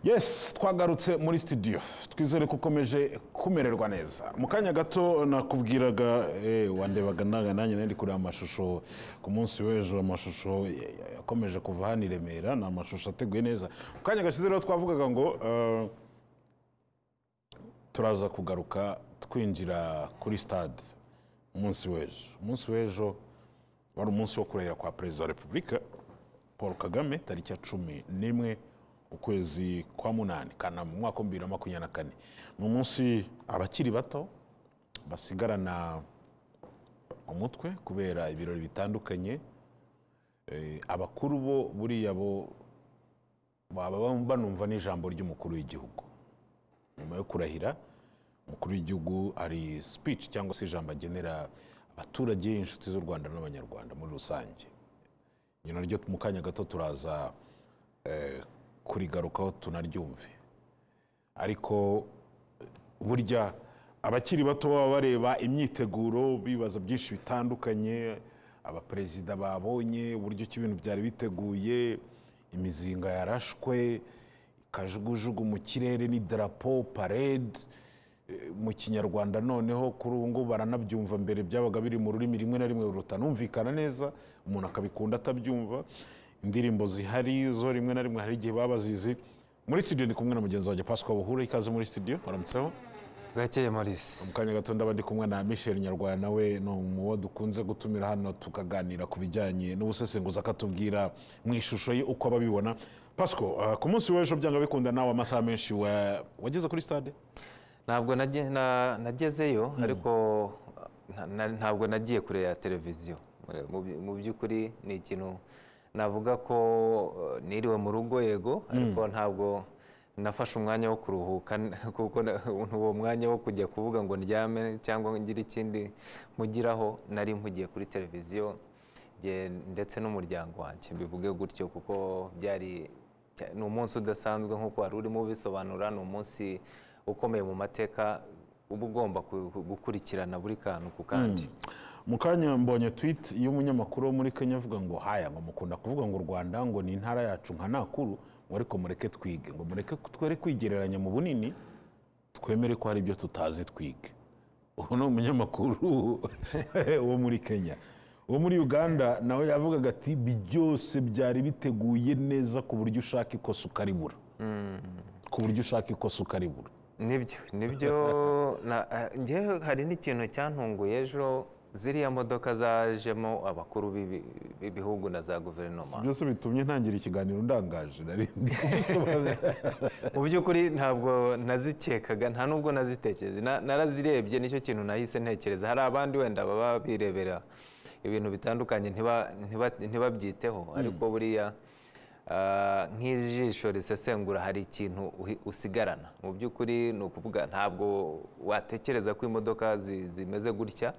yesi twagarutse muri studio twizere ko ukomeje kumererwa neza mu kanya gato nakubwiraga eh, wandebaga naga nanjye nari kureba amashusho ku munsi w'ejo amashusho eh, yakomeje kuva hano i remera ni amashusho ateguye neza mu kanya gashize rero twavugaga ngo eh, turaza kugaruka twinjira kuri stade umunsi w'ejo umunsi w'ejo wari umunsi wo kurahira kwa perezida wa repubulika paul kagame tariki ya cumi n'imwe ukwezi kwa munani kanama umwaka wa bibiri na makumyabiri na kane ni umunsi abakiri bato basigarana umutwe kubera ibirori bitandukanye Eh, abakuru bo buriya bo baba banumva n'ijambo ry'umukuru w'igihugu nyuma yo kurahira umukuru w'igihugu hari speech cyangwa se ijambo agenera abaturage inshuti z'u rwanda n'abanyarwanda muri rusange iyo naryo mu kanya gato turaza eh, kurigarukaho tunaryumve ariko eh, burya abakiri bato baba bareba imyiteguro bibaza byinshi bitandukanye abaperezida babonye uburyo ki ibintu byari biteguye imizinga yarashwe kajugujugu mu kirere n'idarapo parade Eh, mu kinyarwanda noneho kuri ubu ngubu baranabyumva mbere byabaga biri mu rurimi rimwe na rimwe rutanumvikana neza umuntu akabikunda atabyumva indirimbo zihari zo rimwe na rimwe hari igihe baba bazizi muri studio ndi kumwe na mugenzi wanjye pasika buhure ikaze muri studio baramutseho gakeye maurice mu kanya gato ndaba ndi kumwe na michel nyarwanda nawe ni umuwo dukunze gutumira hano tukaganira ku bijyanye n'ubusesenguzi akatubwira mu ishusho ye uko ababibona pasiko ah, ku munsi w'ejo byanga bikunda nawe amasaha menshi wa- wageze kuri stade ntabwo nagiye- na- nagezeyo ariko na- na- ntabwo nagiye kure ya televiziyo Mu by- mu by'ukuri ni ikintu navuga ko eh, niriwe mu rugo yego ariko ntabwo nafashe umwanya wo kuruhuka kuko na- uwo mwanya wo kujya kuvuga ngo ndyame cyangwa ngire ikindi mugiraho nari mpugiye kuri televiziyo njye ndetse n'umuryango wanjye mbivuge gutyo kuko byari Cya- ni umunsi udasanzwe nk'uko wari urimo ubisobanura ni umunsi ukomeye mu mateka uba ugomba ku- ku- gukurikirana buri kantu ku kandi mu kanya mbonye tweet y'umunyamakuru wo muri kenya avuga ngo haya ngo mukunda kuvuga ngo u rwanda ngo ni intara yacu nka nakuru ngo ariko mureke twige ngo mureke twere kwigereranya mu bunini twemere ko hari ibyo tutazi twige uwo ni umunyamakuru wo muri kenya uwo muri uganda nawe yavugaga ati ibi byose byari biteguye neza ku buryo ushaka ikosa ukaribura ku buryo ushaka ikosa ukaribura nibyo nibyo na- eh, njyewe hari n'ikintu cyantunguye ejo ziriya modoka zajemo abakuru b'ibi- b'ibihugu na za guverinoma byose bitumye ntangira ikiganiro ndangaje nari ndi kubisobanura. mu by'ukuri ntabwo nazikekaga nta nubwo nazitekereje Na- narazirebye nicyo kintu nahise ntekereza hari abandi wenda baba birebera ibintu bitandukanye ntiba- ntiba- ntibabyiteho ariko buriya ah, nk'ijisho risesengura hari ikintu uhi- usigarana mu by'ukuri ni ukuvuga ntabwo watekereza ko imodoka zi- zimeze gutya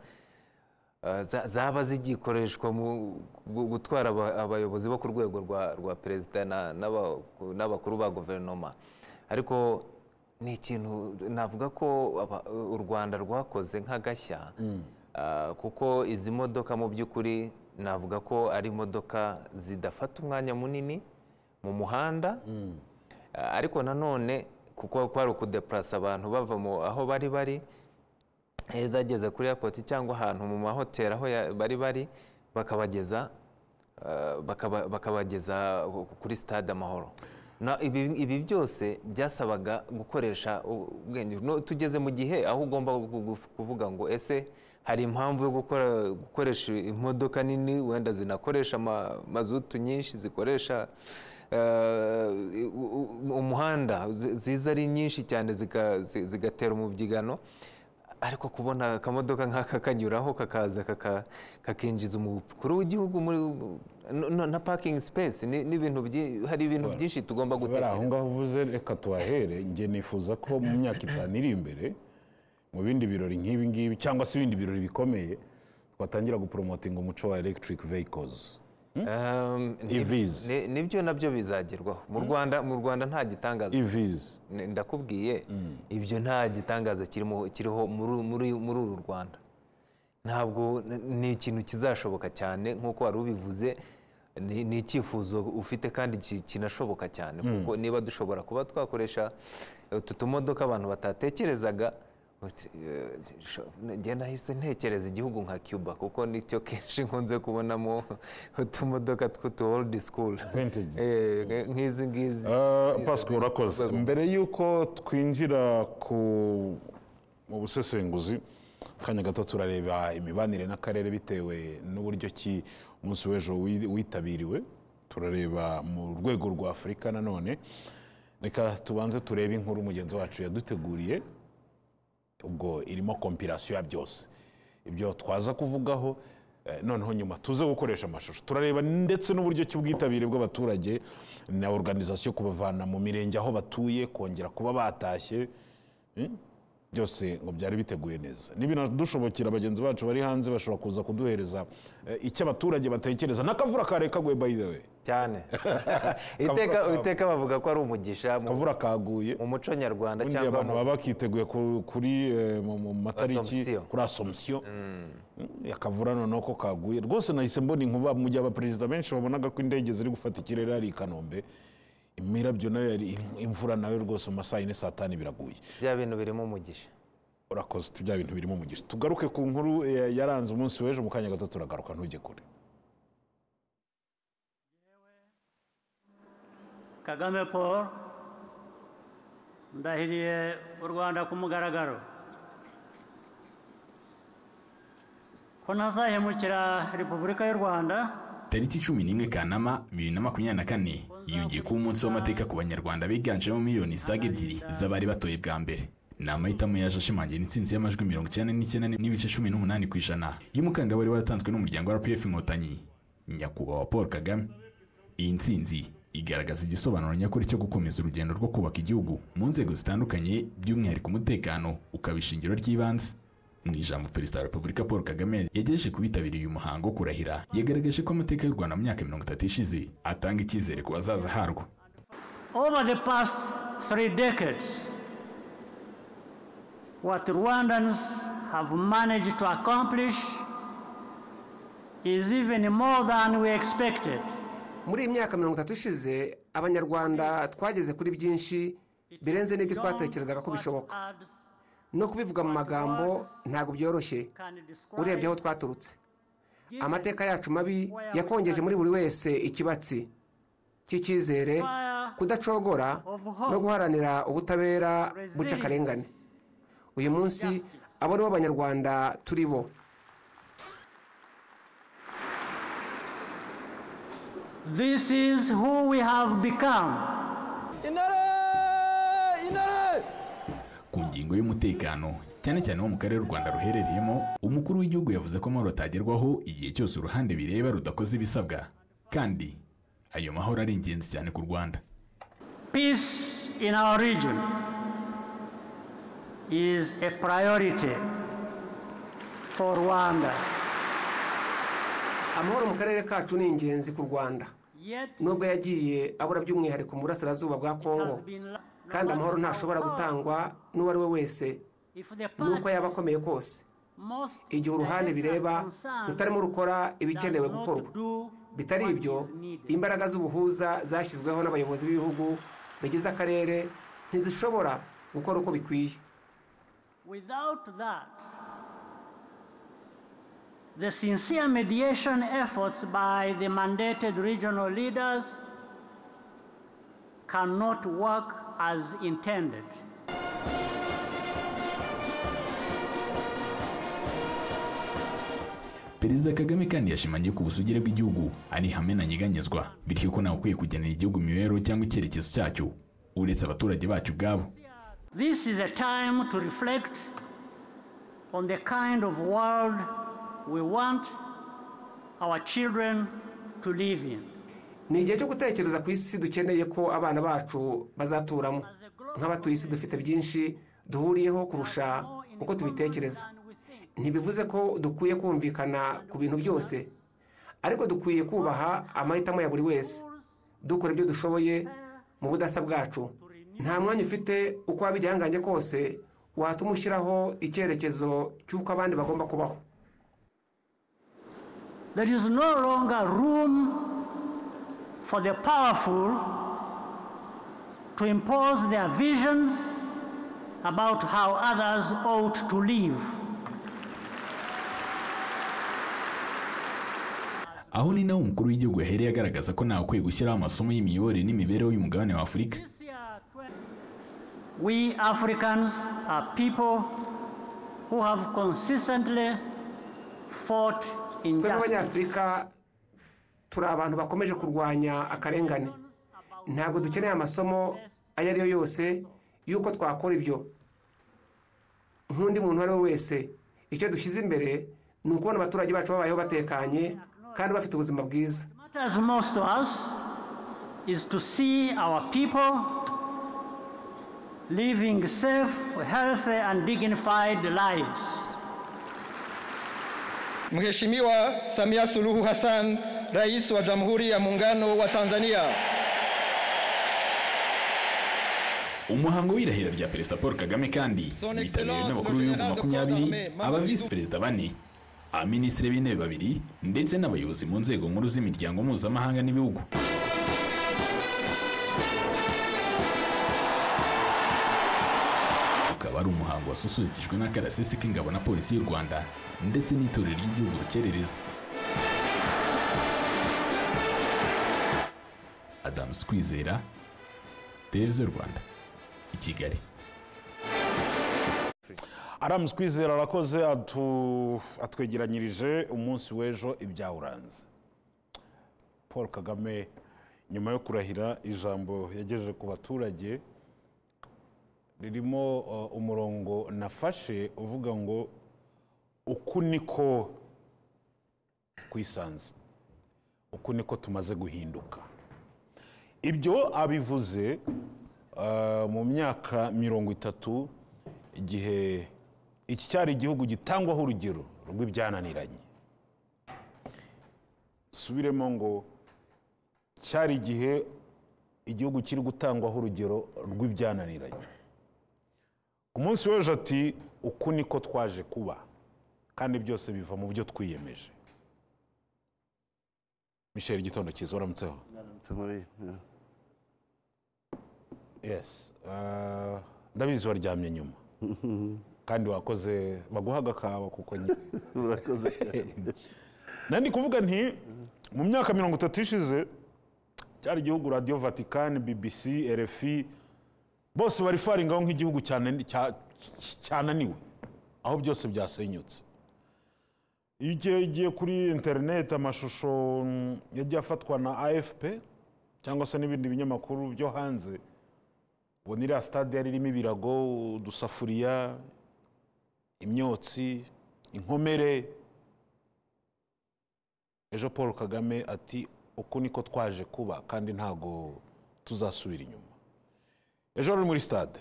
Uh, za- zaba zigikoreshwa mu gu- gutwara aba- abayobozi bo ku rwego rwa rwa perezida na- n'aba- n'abakuru ba guverinoma ariko ni ikintu navuga ko aba- u rwanda rwakoze nk'agashya uh, kuko izi modoka mu by'ukuri navuga ko ari imodoka zidafata umwanya munini mu muhanda Uh, ariko nanone kuko kwari ukudepurasa abantu bava mu aho bari bari eh, zageze kuri airport cyangwa ahantu mu mahoteli aho ya- bari bari bakabageza eh, bakaba- bakabageza kuri stade amahoro Na- ibi ibi byose byasabaga gukoresha u- ubwenge No, tugeze mu gihe aho ugomba gu- gu- kuvuga ngo ese hari impamvu yo gukora- gukoresha imodoka nini wenda zinakoresha ama- mazutu nyinshi zikoresha eh, u- u- umuhanda zi- ziza ari nyinshi cyane zika- zi- zigatera umubyigano ariko kubona akamodoka nk'aka kanyuraho kakaza kaka- kakinjiza umukuru w'igihugu muri no- no- na parking space ni- n'ibintu byi- hari ibintu byinshi tugomba bari aho gutekereza ngaho uvuze reka tuhahere njye nifuza ko mu myaka itanu iri imbere mu bindi birori nk'ibi ngibi cyangwa se ibindi birori bikomeye twatangira guporomotinga umuco wa electric vehicles Um, ni- EVs. ni- nibyo nabyo bizagerwaho mu rwanda mu rwanda nta gitangaza evs N- ndakubwiye ibyo nta gitangaza kirimo kiriho muri muri muri uru Rwanda ntabwo n- ni ikintu kizashoboka cyane nk'uko wari ubivuze ni ni icyifuzo ufite kandi ki- kinashoboka cyane kuko niba dushobora kuba twakoresha utu tumodoka abantu batatekerezaga uti, eh, sho- njye nahise ntekereza igihugu nka cuba kuko nicyo kenshi nkunze kubonamo utumodoka tw'utu oldi school Vintage. Eh, nk'izi ngizi Eh, Pascal urakoze mbere y'uko twinjira ku mu busesenguzi akanya gato turareba imibanire n'akarere bitewe n'uburyo ki umunsi w'ejo wi- witabiriwe turareba mu rwego rwa afurika nanone reka tubanze turebe inkuru mugenzi wacu yaduteguriye ubwo irimo kompirasiyo ya byose ibyo twaza kuvugaho eh, noneho nyuma tuze gukoresha amashusho turareba ndetse n'uburyo cy'ubwitabire bw'abaturage na organizasiyo kubavana mu mirenge aho batuye kongera kuba batashye Hmm? byose ngo byari biteguye neza nibinadushobokera bagenzi bacu bari hanze bashobora kuza kuduhereza eh, icyo abaturage batekereza n'akavura kare kaguye by the way cyane iteka kabo. iteka bavuga ko ari umugisha mu- akavura kaguye mu muco nyarwanda ubundi cyangwa abantu mu baba bakiteguye ku- kuri eh, mu mu matariki Assumption. kuri asomsiyo akavura noneho ko kaguye rwose nahise mbona inkuba mu gihe abaperezida benshi babonaga ko indege ziri gufata ikirere hari i kanombe imirabyo nayo yari imvura nayo rwose mu masaha yine saa tanu biraguye bya bintu birimo umugisha urakoze bya bintu birimo umugisha tugaruke ku nkuru eh, yaranze umunsi w'ejo mu kanya gato turagaruka ntujye kure kagame paul ndahiriye u rwanda ku mugaragaro ko ntazahemukira repubulika y'u rwanda tariki cumi n'imwe kanama bibiri na makumyabiri na kane yiyongeye kuba umunsi w'amateka ku banyarwanda biganjemo miliyoni zisaga ebyiri z'abari batoye bwa mbere ni amahitamo yaje ashimangira intsinzi y'amajwi mirongo icyenda n'icyenda n'ibice cumi n'umunani ku ijana y'umukandida wari waratanzwe n'umuryango wa rpf inkotanyi nyakubahwa paul kagame iyi ntsinzi igaragaza igisobanuro nyakuri cyo gukomeza urugendo rwo kubaka igihugu mu nzego zitandukanye by'umwihariko umutekano ukaba ishingiro ry'ibanze mu ijambo perezida wa repubulika paul kagame yagejeje ku bitabiriye uyu muhango wo kurahira yagaragaje ko amateka y'u rwanda mu myaka mirongo itatu ishize atanga icyizere ku bazaza harwo over the past three decades what rwandans have managed to accomplish is even more than we expected muri iyi myaka mirongo itatu ishize abanyarwanda twageze kuri byinshi birenze n'ibyo twatekerezaga ko bishoboka no kubivuga mu magambo ntabwo byoroshye urebye aho twaturutse amateka yacu mabi yakongeje muri buri wese ikibatsi cy'icyizere kudacogora no guharanira ubutabera buca akarengane uyu munsi abo nibo banyarwanda turi bo this is who we have become ku ngingo y'umutekano cyane cyane wo mu karere u rwanda ruherereyemo umukuru w'igihugu yavuze ko amahoro atagerwaho igihe cyose uruhande bireba rudakoze ibisabwa kandi ayo mahoro ari ingenzi cyane ku rwanda Peace in our region is a priority for Rwanda. amahoro mu karere kacu ni ingenzi ku rwanda Yet, nubwo yagiye abura by'umwihariko mu burasirazuba bwa kongo kandi amahoro ntashobora gutangwa n'uwo ari we wese n'uko yaba akomeye kose igihe uruhande bireba rutarimo rukora ibikenewe gukorwa bitari ibyo imbaraga z'ubuhuza zashyizweho n'abayobozi b'ibihugu bigize akarere ntizishobora gukora uko bikwiye Without that, the sincere mediation efforts by the mandated regional leaders cannot work as intended. perezida kagame kandi yashimangiye ku busugire bw'igihugu ari ihame ntanyeganyezwa bityo ko ntawe ukwiye kugenera igihugu imibereho cyangwa icyerekezo cyacyo uretse abaturage bacu ubwabo This is a time to reflect on the kind of world we want our children to live in. ni igihe cyo gutekereza ku isi dukeneye ko abana bacu bazaturamo nk'abatuye isi dufite byinshi duhuriyeho kurusha uko tubitekereza ntibivuze ko dukwiye kumvikana ku bintu byose ariko dukwiye kubaha amahitamo ya buri wese dukora ibyo dushoboye mu budasa bwacu nta mwanya ufite uko waba igihangange kose watuma ushyiraho icyerekezo cy'uko abandi bagomba kubaho There is no longer room for the powerful to impose their vision about how others ought to live. aho ni naho umukuru w'igihugu yahereye agaragaza ko ntawukwiye gushyiraho amasomo y'imiyoborere n'imibereho y'umugabane wa afurika This year, 20 we Africans are people who have consistently fought twe injustice. nk'abanyafurika turi abantu bakomeje kurwanya akarengane ntabwo dukeneye amasomo ayo ari yo yose y'uko twakora ibyo nk'undi muntu uwo ari we wese icyo dushyize imbere ni ukubona abaturage bacu babayeho batekanye kandi bafite ubuzima bwiza What matters most to us is to see our people living safe, healthy, and dignified lives. Mheshimiwa Samia Suluhu Hassan, Rais wa Jamhuri ya Muungano wa Tanzania. umuhango w'irahira rya perezida paul kagame kandi Son witabiriwe Excellence, n'abakuru le b'ibihugu général de corps makumyabiri d'armée, aba Mamadou visi perezida bane abaminisitiri b'intebe babiri ndetse n'abayobozi mu nzego nkuru z'imiryango mpuzamahanga n'ibihugu ukaba ari umuhango wasusurukijwe n'akarasisi k'ingabo na polisi y'u rwanda ndetse n'itorero ry'igihugu rukerereza adamu kwizera televiziyo rwanda i kigali aramuzi kwizera arakoze atu- atwegeranyirije umunsi w'ejo ibyawuranze paul kagame nyuma yo kurahira ijambo yagejeje ku baturage ririmo uh, umurongo nafashe uvuga ngo uku niko kwisanze uku niko tumaze guhinduka ibyo abivuze uh, mu myaka mirongo itatu igihe iki cyari igihugu gitangwaho urugero rw'ibyananiranye subiremo ngo cyari igihe igihugu kiri gutangwaho urugero rw'ibyananiranye ku munsi w'ejo ati uku niko twaje kuba kandi byose biva mu byo twiyemeje michel igitondo cyiza waramutseho yes uh, ndabizi waryamye nyuma kandi wakoze baguhaga akawa kuko nyine murakoze nandi kuvuga nti mu myaka mirongo itatu ishize cyari igihugu radiyo vatikani bbc rfi bose bari faringaho nk'igihugu cyane- cya- cyananiwe aho byose byasenyutse iyo ugiye ugiye kuri interineti amashusho mm, yagiye afatwa na afp cyangwa se n'ibindi binyamakuru byo hanze ubona iriya sitade yari irimo ibirago udusafuriya imyotsi inkomere ejo paul kagame ati uku niko twaje kuba kandi ntago tuzasubira inyuma ejo rero muri sitade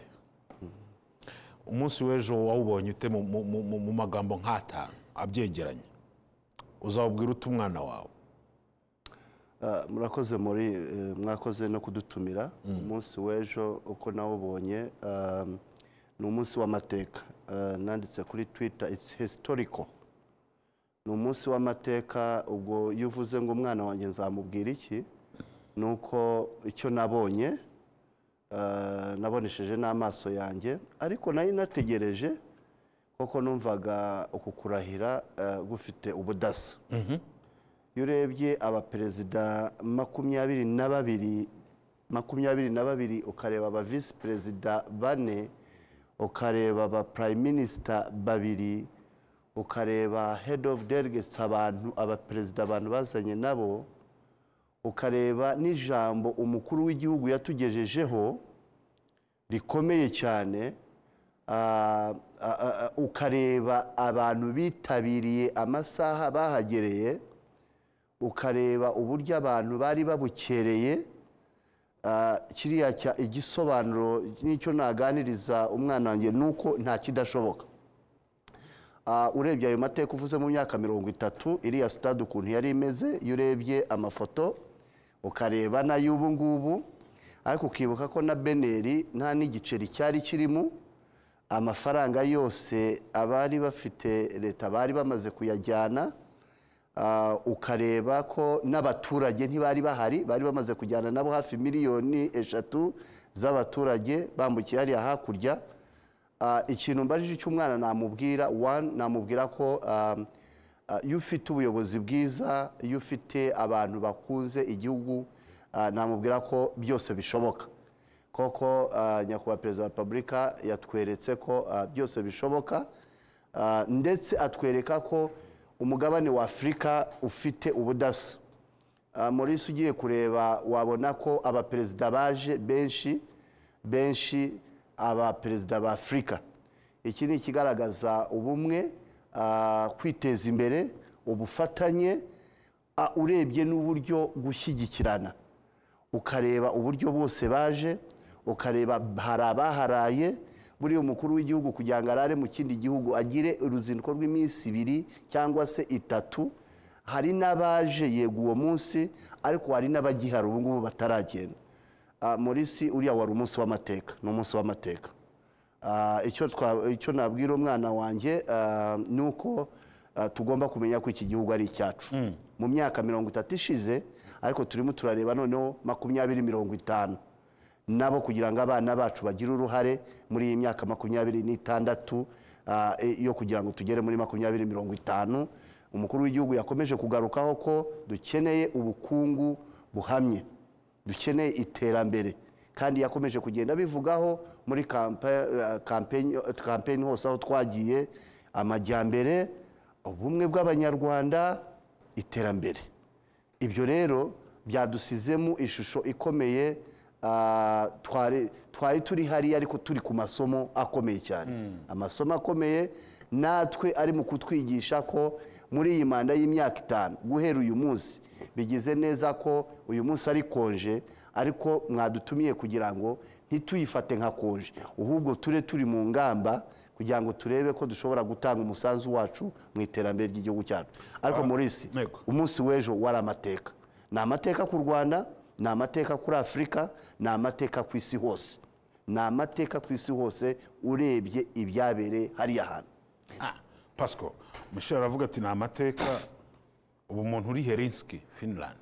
umunsi w'ejo wawubonye ute mu- mu- mu mu- mu magambo nk'atanu abyegeranya uzawubwira ute umwana wawe Ah, murakoze muri eh, mwakoze no kudutumira umunsi w'ejo uko nawubonye ah, ni umunsi w'amateka Ah, nanditse kuri twitter it's historical ni umunsi w'amateka ubwo iyo uvuze ngo umwana wanjye nzamubwira iki ni uko icyo nabonye ah, nabonesheje n'amaso yanjye ariko nari nategereje kuko numvaga uku kurahira ah, gufite ubudasa iyo urebye abaperezida makumyabiri na babiri makumyabiri na babiri ukareba aba visi perezida bane ukareba aba prime minister babiri ukareba head of delegates abantu abaperezida abantu bazanye nabo ukareba n'ijambo umukuru w'igihugu yatugejejeho rikomeye cyane ah, ah, ah, ukareba abantu bitabiriye amasaha bahagereye ukareba uburyo abantu bari babukereye ah, kiriya cya- igisobanuro n'icyo naganiriza umwana wanjye ni uko nta kidashoboka Ah, urebye ayo mateka uvuze mu myaka mirongo itatu iriya sitade ukuntu yari imeze iyo urebye amafoto ukareba n'ay'ubu ngubu ariko ukibuka ko na beneri nta n'igiceri cyari kirimo amafaranga yose abari bafite leta bari bamaze kuyajyana Ah, ukareba ko n'abaturage ntibari bahari bari bamaze kujyana nabo hafi miliyoni eshatu z'abaturage bambukiye hariya hakurya Ah, ikintu mbajije cy'umwana namubwira one namubwira ko ah, ah, iyo ufite ubuyobozi bwiza iyo ufite abantu bakunze igihugu ah, namubwira ko byose bishoboka koko ah, nyakubahwa perezida wa repubulika yatweretse ko ah, byose bishoboka Ah, ndetse atwereka ko umugabane wa afurika ufite ubudasa Ah, maurice ugiye kureba wabona ko abaperezida baje benshi benshi abaperezida ba afurika iki ni ikigaragaza ubumwe ah, kwiteza imbere ubufatanye ah, urebye n'uburyo gushyigikirana ukareba uburyo bose baje ukareba hari abaharaye buriya umukuru w'igihugu kugira ngo arare mu kindi gihugu agire uruzinduko rw'iminsi ibiri cyangwa se itatu hari n'abaje yego uwo munsi ariko hari n'abagihari ubu ngubu bataragenda Ah, morisi uriya wari umunsi w'amateka ni umunsi w'amateka Ah, icyo twa- icyo nabwira umwana wanjye ah, ni uko ah, tugomba kumenya ko iki gihugu ari icyacu mu myaka mirongo itatu ishize ariko turimo turareba noneho makumyabiri mirongo itanu nabo kugira ngo abana bacu bagire uruhare muri iyi myaka makumyabiri n'itandatu ah, e- yo kugira ngo tugere muri makumyabiri mirongo itanu umukuru w'igihugu yakomeje kugarukaho ko dukeneye ubukungu buhamye dukeneye iterambere kandi yakomeje kugenda abivugaho muri kampa- eh, kampeni kampeni hose aho twagiye amajyambere ubumwe bw'abanyarwanda iterambere ibyo rero byadusizemo ishusho ikomeye ah, twari twari turi hariya ariko turi ku masomo akomeye cyane amasomo akomeye natwe ari mu kutwigisha ko muri iyi manda y'imyaka itanu guhera uyu munsi bigize neza ko uyu munsi ari konje ariko mwadutumiye kugira ngo ntituyifate nka konje ahubwo ture turi mu ngamba kugira ngo turebe ko dushobora gutanga umusanzu wacu mu iterambere ry'igihugu cyacu ariko muri isi Ntego. umunsi w'ejo wari amateka ni amateka ku rwanda ni amateka kuri afurika ni amateka ku isi hose ni amateka ku isi hose urebye ibyabereye hariya hantu pasco michel aravuga ati ni amateka ubu muntu uri herinski finland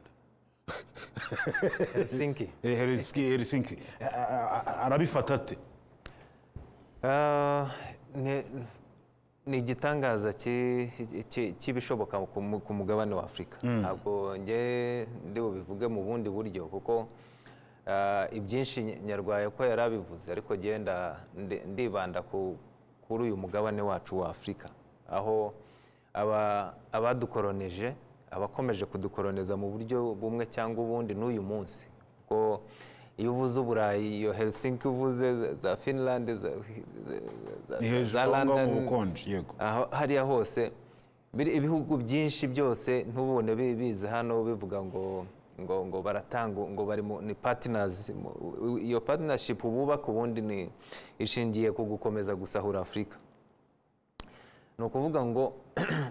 helsinki Eh, herinski herinski A- a- a- arabifata ate Ah, ni- ni igitangaza ki- ki- cy'ibishoboka ku mu- ku mugabane wa afurika ntabwo njye ndi bubivuge mu bundi buryo kuko ah, ibyinshi ny- nyarwaya ko yari abivuze ariko genda ndibanda ku- kuri uyu mugabane wacu wa afurika aho aba- abadukoroneje abakomeje kudukoroniza mu buryo bumwe cyangwa ubundi n'uyu munsi kuko iyo uvuze uburayi iyo helsinki uvuze za- za finland za- za- ni za- hejuru za aho ngaho mu London, bukonje yego aho hariya hose biri- ibihugu byinshi byose ntubone bi- biza hano bivuga ngo ngo ngo baratanga ngo bari mu ni partners mu- u- iyo partnership bubaka ubundi ni ishingiye ku gukomeza gusahura afurika ni ukuvuga ngo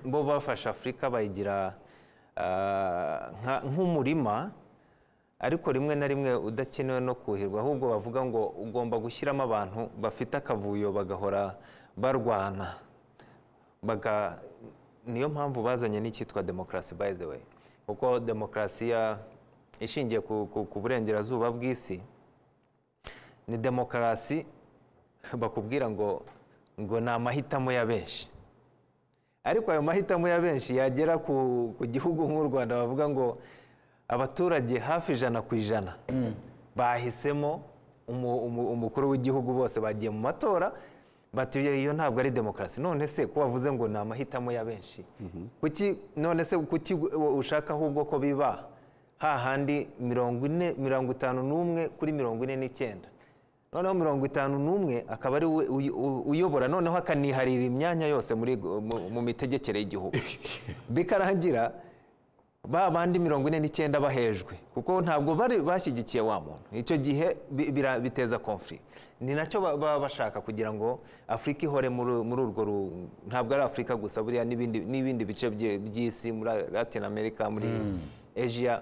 bo bafashe afurika bayigira ah, nka- nk'umurima ariko rimwe na rimwe udakenewe no kuhirwa ahubwo bavuga ngo ugomba gushyiramo abantu bafite akavuyo bagahora barwana baga niyo mpamvu bazanye n'icyitwa demokarasi by the way kuko demokarasi ya- ishingiye ku, ku, ku burengerazuba bw'isi ni demokarasi bakubwira ngo ngo ni amahitamo ya benshi ariko ayo mahitamo ya benshi yagera ku, ku gihugu nk'u rwanda bavuga ngo abaturage hafi ijana ku ijana bahisemo umu- umu- umukuru w'igihugu bose bagiye mu matora batuye iyo ntabwo ari demokarasi none se ko wavuze ngo ni amahitamo ya benshi kuki none se kuki ushaka ahubwo ko biba hahandi mirongo ine mirongo itanu n'umwe kuri mirongo ine n'icyenda noneho mirongo itanu n'umwe akaba ari we uy- u- uyobora noneho akaniharira imyanya yose muri mu- mu mitegekere y'igihugu bikarangira ba bandi mirongo ine n'icyenda bahejwe kuko ntabwo bari bashyigikiye wa muntu icyo gihe bi- bira- biteza konfuri ni nacyo ba- baba bashaka kugira ngo afurika ihore muri muri urwo ru- ntabwo ari afurika gusa buriya n'ibindi n'ibindi bice bye- by'isi muri latin america muri asia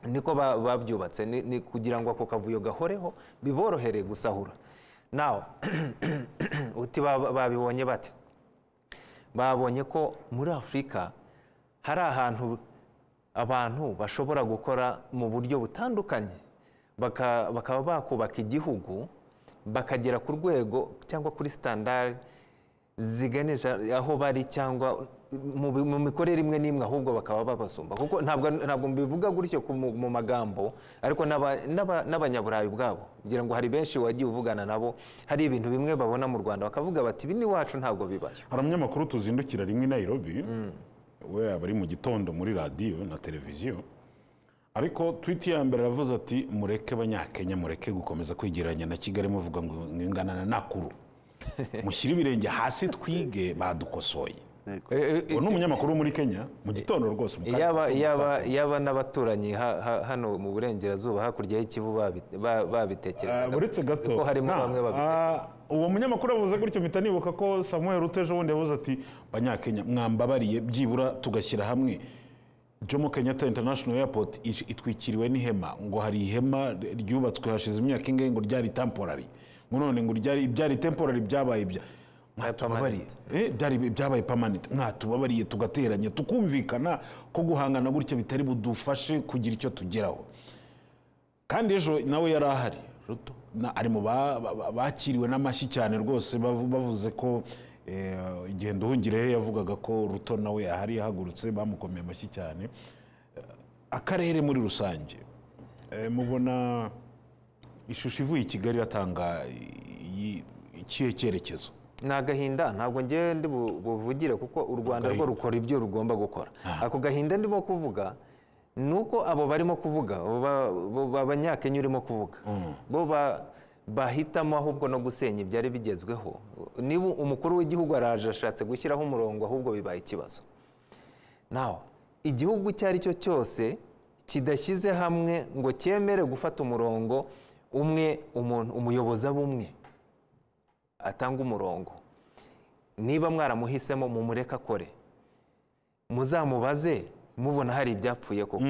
niko ba- babyubatse ni- ni kugira ngo ako kavuyo gahoreho biborohere gusahura nawe uti ba- babibonye bate babonye ko muri afurika hari ahantu abantu bashobora gukora mu buryo butandukanye baka- bakaba bakubaka igihugu bakagera ku rwego cyangwa kuri sitandari ziganisha aho bari cyangwa mu bi- mu mikorere imwe n'imwe ahubwo bakaba babasumba kuko ntabwo ntabwo mbivuga gutyo ku mu- mu magambo ariko n'aba- n'aba- n'abanyaburayi ubwabo ngira ngo hari benshi wagiye uvugana nabo hari ibintu bimwe babona mu rwanda bakavuga bati ibi n'iwacu ntabwo bibayo hari umunyamakuru tuzindukira rimwe i Nairobi we aba ari mu gitondo muri radiyo na televiziyo ariko twiti ya mbere aravuze ati mureke abanyakenya mureke gukomeza kwigereranya na kigali muvuga ngo ingana na nakuru mushyire ibirenge hasi twige badukosoye uwo ni umunyamakuru wo muri kenya mu gitondo rwose mu kanya yaba gato yaba gusa. yaba n'abaturanyi ha- ha- hano mu burengerazuba hakurya y'ikivu babi- ba- Ah, babitekerezaga uretse gato ko harimo nta- bamwe babitekerezaga ah, uwo munyamakuru yavuze gutyo mpita nibuka ko samuel utejo wundi yavuze ati banyakenya mwambabariye byibura tugashyira hamwe jomo kenyatta international airport ish- itwikiriwe n'ihema ngo hari ihema ryubatswe hashize imyaka ingahe ngo ryari temporary none ngo ryari ibyari temporary byabaye ibya mwatubabariye Eh, byari byabaye permanent mwatubabariye tugateranya tukumvikana ko guhangana gutya bitari budufashe kugira icyo tugeraho kandi ejo nawe yari ahari Ruto na- ari mu ba- ba- ba- bakiriwe n'amashyi cyane rwose bavu- bavuze ko eh, igihe nduhungirehe yavugaga ko ruto nawe yahari yahagurutse bamukomeye amashyi cyane Eh, akarere muri rusange eh, mubona ishusho ivuye i kigali iratanga i- ikihe cyerekezo ni agahinda ntabwo ngewe ndi bu- buvugire kuko u rwanda rwo Agahinda. rukora ibyo rugomba gukora ako gahinda ndimo kuvuga ni uko abo barimo kuvuga abo ba- bo- ba- banyakenya urimo kuvuga bo ba- bahitamo ahubwo no gusenya ibyari bigezweho niba umukuru w'igihugu araje ashatse gushyiraho umurongo ahubwo bibaye ikibazo nawe igihugu icyo ari cyo cyose kidashyize hamwe ngo cyemere gufata umurongo umwe umuntu umuyobozi aba umwe atanga umurongo niba mwaramuhisemo mumureke akore muzamubaze mubona hari ibyapfuye koko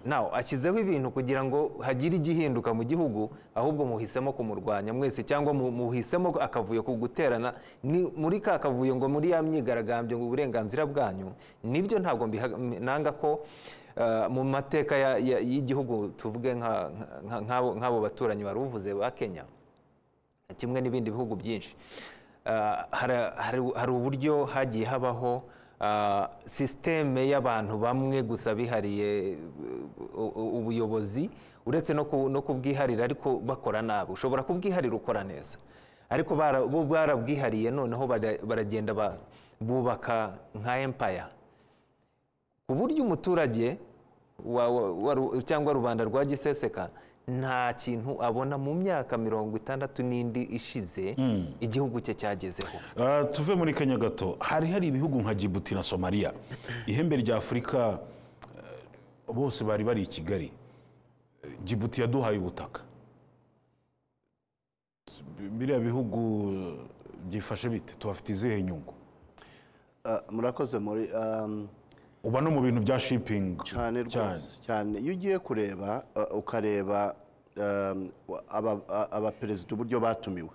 nawe ashyizeho ibintu kugira ngo hagire igihinduka mu gihugu ahubwo muhisemo kumurwanya mwese cyangwa mu- muhisemo akavuyo ku guterana ni muri ka kavuyo ngo muri ya myigaragambyo ngo uburenganzira bwanyu nibyo ntabwo mbiha- nanga ko eh, mu mateka ya- ya- y'igihugu tuvuge nka- nka- nk'abo nk'abo baturanyi wari uvuze ba kenya kimwe n'ibindi bihugu byinshi Ah, hara- hari- hari uburyo hagiye habaho ah, sisiteme y'abantu bamwe gusa bihariye uh, u- u- ubuyobozi uretse no ku- no kubwiharira ariko bakora nabi ushobora kubwiharira ukora neza ariko bara- bo barabwihariye noneho bara- baragenda ba- bubaka nka empaya ku buryo umuturage wa- wa- wa Ru- cyangwa rubanda rwa giseseka nta kintu abona mu myaka mirongo itandatu n'indi ishize igihugu cye cyagezeho Ah, tuve muri kenya gato hari hari ibihugu nka Djibouti na somaliya ihembe rya afurika eh, bose bari bari i kigali Eh, Djibouti yaduhaye ubutaka biriya bihugu eh, byifashe bite tuhafite izihe nyungu Ah, murakoze muri um, uba no mu bintu bya shipping cyane rwose cyane iyo ugiye kureba uh, ukareba um, aba- a- abaperezida uburyo batumiwe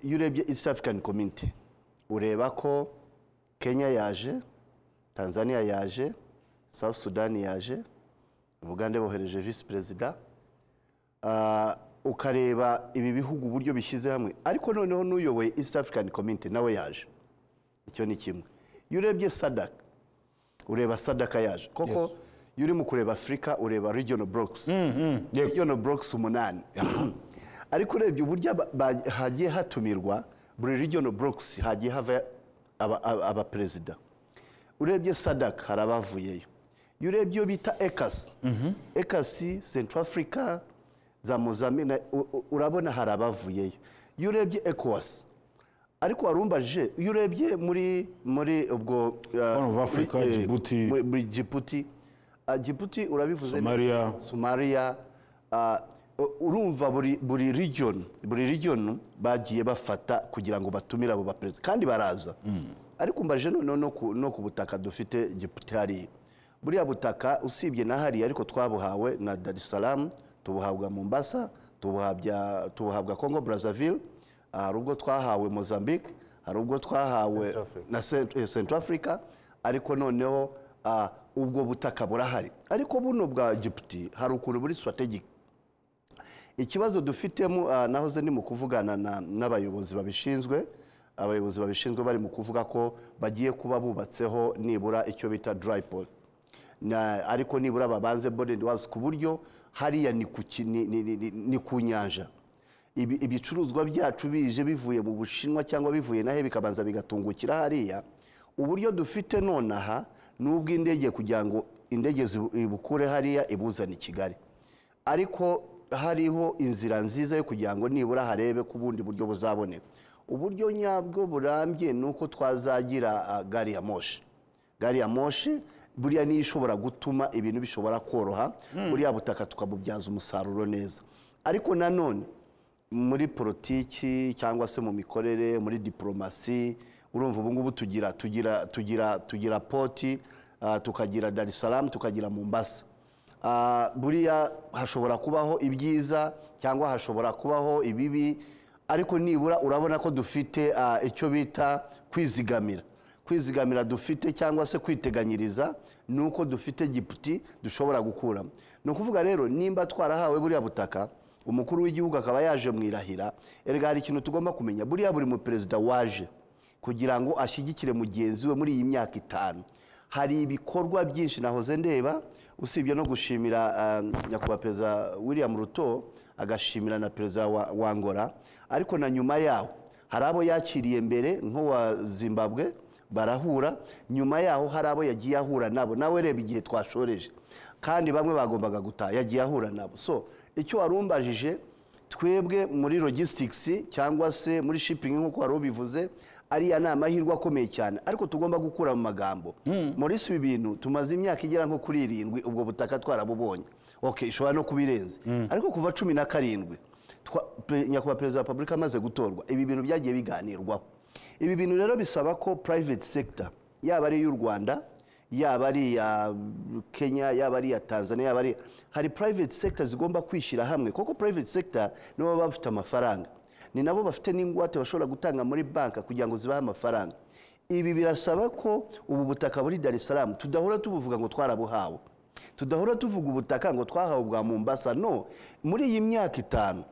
iyo urebye east african community ureba ko kenya yaje tanzania yaje south sudan yaje bugande bohereje visi perezida Ah, ukareba ibi bihugu uburyo bishyize hamwe ariko noneho n'uyoboye east african community nawe yaje icyo ni kimwe iyo urebye sadaka ureba sadaka yaje koko iyo urimo kureba afurika ureba regional blocks regional blocks umunani ariko urebye uburyo aba- ba- hagiye hatumirwa buri regional blocks hagiye hava aba- aba- abaperezida urebye sadaka hari abavuyeyo iyo urebye iyo bita ekasi ekasi central africa za mozambique u- u- urabona hari abavuyeyo iyo urebye ecowas ariko warumbaje iyo urebye muri muri ubwo uh, Horn of Africa, muri, eh, Djibouti. muri- muri Djibouti Ah, Djibouti urabivuze neza. Somalia. Somalia ah, u- urumva buri buri region buri region bagiye bafata kugira ngo batumire abo baperezida kandi baraza ariko mbaje noneho no ku, no ku butaka dufite Djibouti hariya buriya butaka usibye na hariya ariko twabuhawe na Dar es Salaam tubuhabwa Mombasa tubuhabwa tubuhabwa Congo Brazzaville ah, hari ubwo twahawe Mozambique hari ubwo twahawe na Cent- eh, Central Africa ariko noneho ah, ubwo butaka burahari ariko buno bwa giputi hari ukuntu buri strategic ikibazo dufitemo ah, nahoze ni mu kuvugana na- n'abayobozi babishinzwe abayobozi babishinzwe bari mu kuvuga ko bagiye kuba bubatseho nibura icyo bita dry port Na- ariko nibura babanze bonded walls ku buryo hariya ni ku ki- ni- ni- ni- ni- ni ku nyanja Ibi- ibicuruzwa byacu bije bivuye mu bushinwa cyangwa bivuye nahe bikabanza bigatungukira hariya uburyo dufite nonaha ni ubw'indege kugira ngo indege zibu- ibukure hariya ibuzane i kigali ariko hariho inzira nziza yo kugira ngo nibura harebe ku bundi buryo buzaboneka uburyo nyabwo burambye ni uko twazagira ah, gari ya moshi gari ya moshi buriya niyo ishobora gutuma ibintu bishobora koroha buriya butaka tukabubyaza umusaruro neza ariko nanone muri politiki cyangwa se mu mikorere muri diporomasi urumva ubu ngubu tugira tugira tugira tugira poti ah, tukagira dar es salaam tukagira mombasa Ah, buriya hashobora kubaho ibyiza cyangwa hashobora kubaho ibibi ariko nibura urabona ko dufite ah, icyo bita kwizigamira kwizigamira dufite cyangwa se kwiteganyiriza ni uko dufite giputi dushobora gukuramo ni ukuvuga rero nimba twarahawe buriya butaka umukuru w'igihugu akaba yaje mu irahira erega hari ikintu tugomba kumenya buriya buri mu perezida waje kugira ngo ashyigikire mugenzi we muri iyi myaka itanu hari ibikorwa byinshi nahoze ndeba usibye no gushimira ah, nyakubahwa perezida william ruto agashimira na perezida wa wa ngora ariko na nyuma yaho hari abo yakiriye mbere nk'uwa zimbabwe barahura nyuma yaho hari abo yagiye ahura nabo nawe reba igihe twashoreje kandi bamwe bagombaga gutaha yagiye ahura nabo so icyo warumbajije twebwe muri logistics cyangwa se muri shipping nk'uko wari ubivuze ariya ni amahirwe akomeye cyane ariko tugomba gukura mu magambo muri si ibi bintu tumaze imyaka igera nko kuri irindwi ubwo butaka twarabubonye ok ishobora no kuba irenze ariko kuva cumi na karindwi twa- pe- nyakubahwa perezida wa repubulika amaze gutorwa ibi bintu byagiye biganirwaho ibi bintu rero bisaba ko private sector yaba ari iy'u rwanda yaba ari iya kenya yaba ari iya tanzania yaba ari hari private sector zigomba kwishyira hamwe kuko private sector nibo baba bafite amafaranga ni nabo bafite n'ingwate bashobora gutanga muri banka kugira ngo zibahe amafaranga ibi birasaba ko ubu butaka buri dar es salaam tudahora tubuvuga ngo twarabuhawe tudahora tuvuga ubutaka ngo twahawe bwa mombasa no muri iyi myaka itanu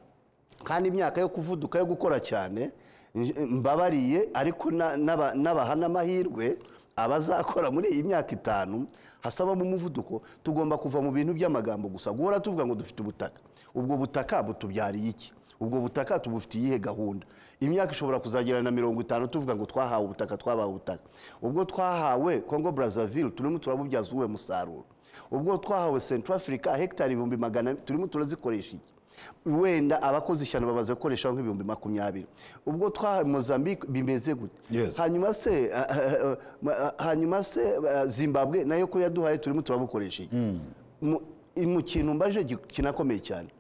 kandi imyaka yo kuvuduka yo gukora cyane nj- mbabariye ariko na- n'aba- n'abaha n'amahirwe abazakora muri iyi myaka itanu hasabamo umuvuduko tugomba kuva mu bintu by'amagambo gusa guhora tuvuga ngo dufite ubutaka ubwo butaka butubyariye iki ubwo butaka tubufitiye iyihe gahunda imyaka ishobora kuzagera na mirongo itanu tuvuga ngo twahawe ubutaka twabawe ubutaka ubwo twahawe congo brazzaville turimo turabubyaza uwe musaruro ubwo twahawe central africa hegitari ibihumbi magana abiri, turimo turazikoresha iki wenda abakozi ishyano babaze gukoreshaho nk'ibihumbi makumyabiri ubwo twahawe mozambique bimeze gute Yes. hanyuma se ah, ah, ah, ah, hanyuma se ah, zimbabwe nayo ko yaduhaye turimo turabukoresha iki Mu- mu kintu mbaje gi- kinakomeye cyane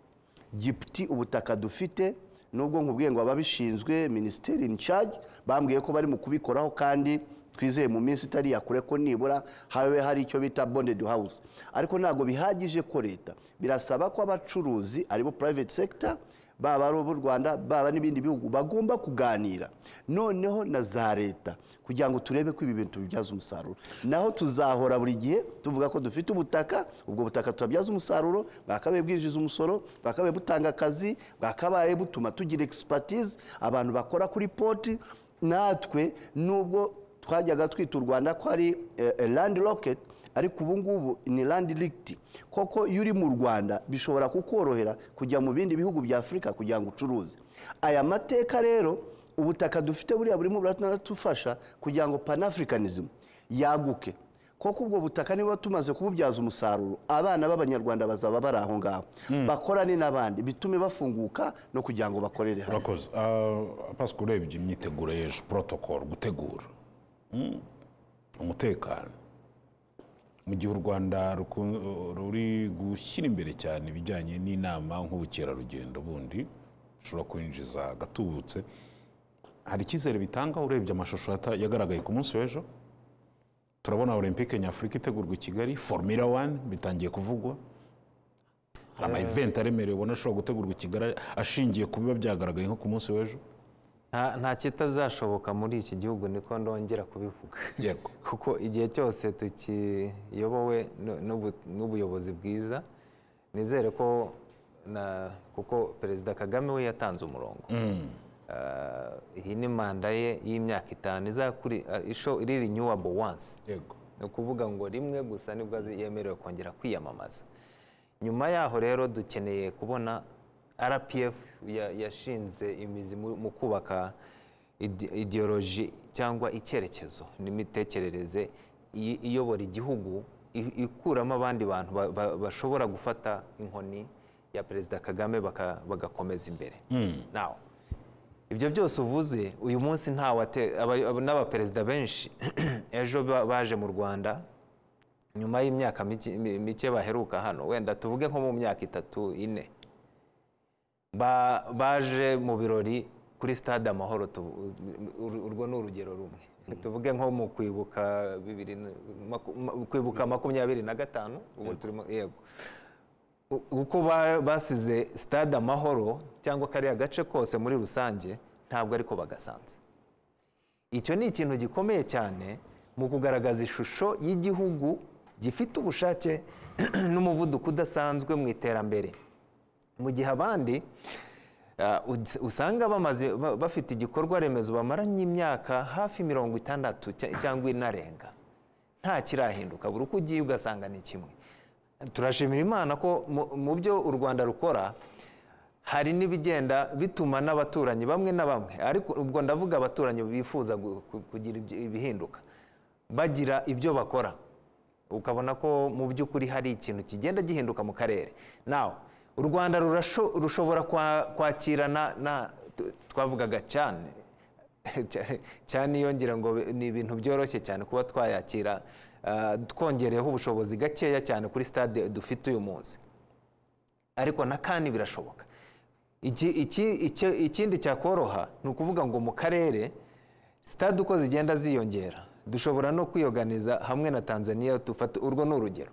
giputi ubutaka dufite nubwo nkubwiye ngo ababishinzwe minisiteri in charge bambwiye ko bari mu kubikoraho kandi twizeye mu minsi itari ya kure ko nibura habe hari icyo bita bonded house ariko ntabwo bihagije ko leta birasaba ko abacuruzi aribo private sector baba ari ub'u rwanda baba n'ibindi bihugu bagomba kuganira noneho na za leta kugira ngo turebe ko ibi bintu tubibyaza umusaruro naho tuzahora buri gihe tuvuga ko dufite ubutaka ubwo butaka tubabyaza umusaruro bwakabaye bwinjiza umusoro bwakabaye butanga akazi bwakabaye butuma tugira expertise abantu bakora kuri poti natwe nubwo twajyaga twita u rwanda ko ari eh, eh, land rocket ariko ubu ngubu ni land licked koko iyo uri mu rwanda bishobora kukorohera kujya mu bindi bihugu bya afurika kugira ngo ucuruze aya mateka rero ubutaka dufite buriya burimo buranadufasha kugira ngo panafricanism yaguke koko ubwo butaka niba tumaze kububyaza umusaruro abana b'abanyarwanda bazaba bari aho ngaho bakorane n'abandi bitume bafunguka no kugira ngo bakorere hamwe urakoze Ah, pasika urebye imyiteguro y'ejo porotokoro gutegura Mm. umutekano mu gihe u rwanda ruku- ruri gushyira imbere cyane ibijyanye n'inama nk'ubukerarugendo bundi ushobora kwinjiza agatubutse hari icyizere bitanga urebye amashusho yata- yagaragaye ku munsi w'ejo turabona olympique nyafurika itegurwa i kigali formula one bitangiye kuvugwa hari ama event aremereye ubona ashobora gutegurwa i kigali ashingiye ku biba byagaragaye nko ku munsi w'ejo nta nta kitazashoboka muri iki gihugu niko ndongera kubivuga yego kuko igihe cyose tukiyobowe nu- n'ubu- n'ubuyobozi bwiza nizere ko na kuko perezida kagame we yatanze umurongo Ah, iyi ni manda ye y'imyaka itanu izakuri ah, isho- iri renewable once yego ni ukuvuga ngo rimwe gusa nibwo azi- yemerewe kongera kwiyamamaza nyuma yaho rero dukeneye kubona rpf ya- yashinze imizi mu mu kubaka ide- ideoloji cyangwa icyerekezo n'imitekerereze i- iyobora igihugu i- ikuramo abandi bantu ba- ba- bashobora gufata inkoni ya perezida kagame baka- bagakomeza imbere Now, ibyo byose uvuze uyu munsi nta wate- aba- aba- n'abaperezida benshi ejo ba- baje mu rwanda nyuma y'imyaka mike- mi- mike baheruka hano wenda tuvuge nko mu myaka itatu ine Ba- baje mu birori kuri stade amahoro tu- ur- urwo ni urugero rumwe tuvuge nko mu kwibuka bibiri na- maku- ma- kwibuka makumyabiri na gatanu ubu turimo yego U- uko ba- basize stade amahoro cyangwa kariya gace kose muri rusange ntabwo ariko bagasanze icyo ni ikintu gikomeye cyane mu kugaragaza ishusho y'igihugu gifite ubushake n'umuvuduko udasanzwe mu iterambere mu gihe abandi ah, ud- usanga bamaze ba- bafite igikorwa remezo bamaranye imyaka hafi mirongo itandatu cya- cyangwa inarenga nta kirahinduka buri uko ugiye ugasanga ni kimwe turashimira imana ko mu- mu byo u rwanda rukora hari n'ibigenda bituma n'abaturanyi bamwe na bamwe ariko ubwo ndavuga abaturanyi bifuza gu- ku- kugira ibyo- ibihinduka bagira ibyo bakora ukabona ko mu by'ukuri hari ikintu kigenda gihinduka mu karere nawe u rwanda rurasho- rushobora kwa- kwakira na- na tu- twavugaga cyane cyane iyo ngira ngo ni ibintu byoroshye cyane kuba twayakira ah, twongereyeho ubushobozi gakeya cyane kuri stade dufite uyu munsi ariko na kandi birashoboka Iki- iki- icyo- ikindi cyakoroha ni ukuvuga ngo mu karere sitade uko zigenda ziyongera dushobora no kwiyoganiza hamwe na tanzania dufata urwo ni urugero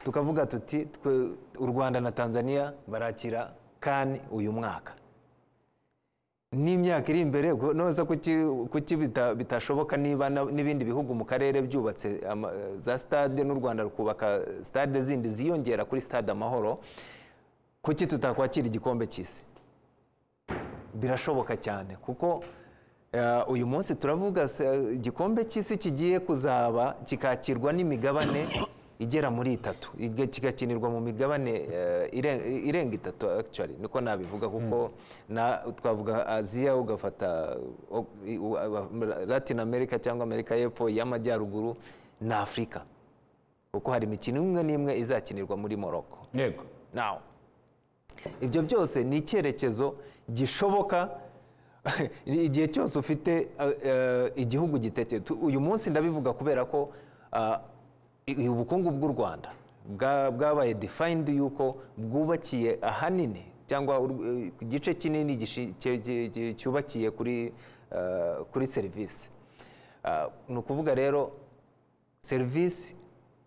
tukavuga tuti twe- u rwanda na tanzania barakira kani uyu mwaka n'imyaka iri imbere ubwo noza kuki- kuki bita- bitashoboka niba na- n'ibindi bihugu mu karere byubatse ama- za sitade n'u rwanda rukubaka sitade zindi ziyongera kuri sitade amahoro kuki tutakwakira igikombe cy'isi birashoboka cyane kuko eh, uyu munsi turavuga se- igikombe cy'isi kigiye kuzaba kikakirwa n'imigabane igera muri itatu iga- kigakinirwa mu migabane eh, iren- irenga itatu actually niko nabivuga kuko na twavuga aziya ugafata o- i- u- a- latin america cyangwa amerika y'epfo y'amajyaruguru na afurika kuko hari imikino imwe n'imwe izakinirwa muri morocco yego Now, ibyo byose ni icyerekezo gishoboka igihe cyose ufite eh, eh, igihugu gitekeye uyu munsi ndabivuga kubera ko ah, i- ubukungu bw'u rwanda bwa- bwabaye defined yuko bwubakiye ahanini cyangwa ur- eh, igice kinini gishi- cye- cye- cye- cyubakiye kuri ah, kuri serivisi Ah, ni ukuvuga rero serivisi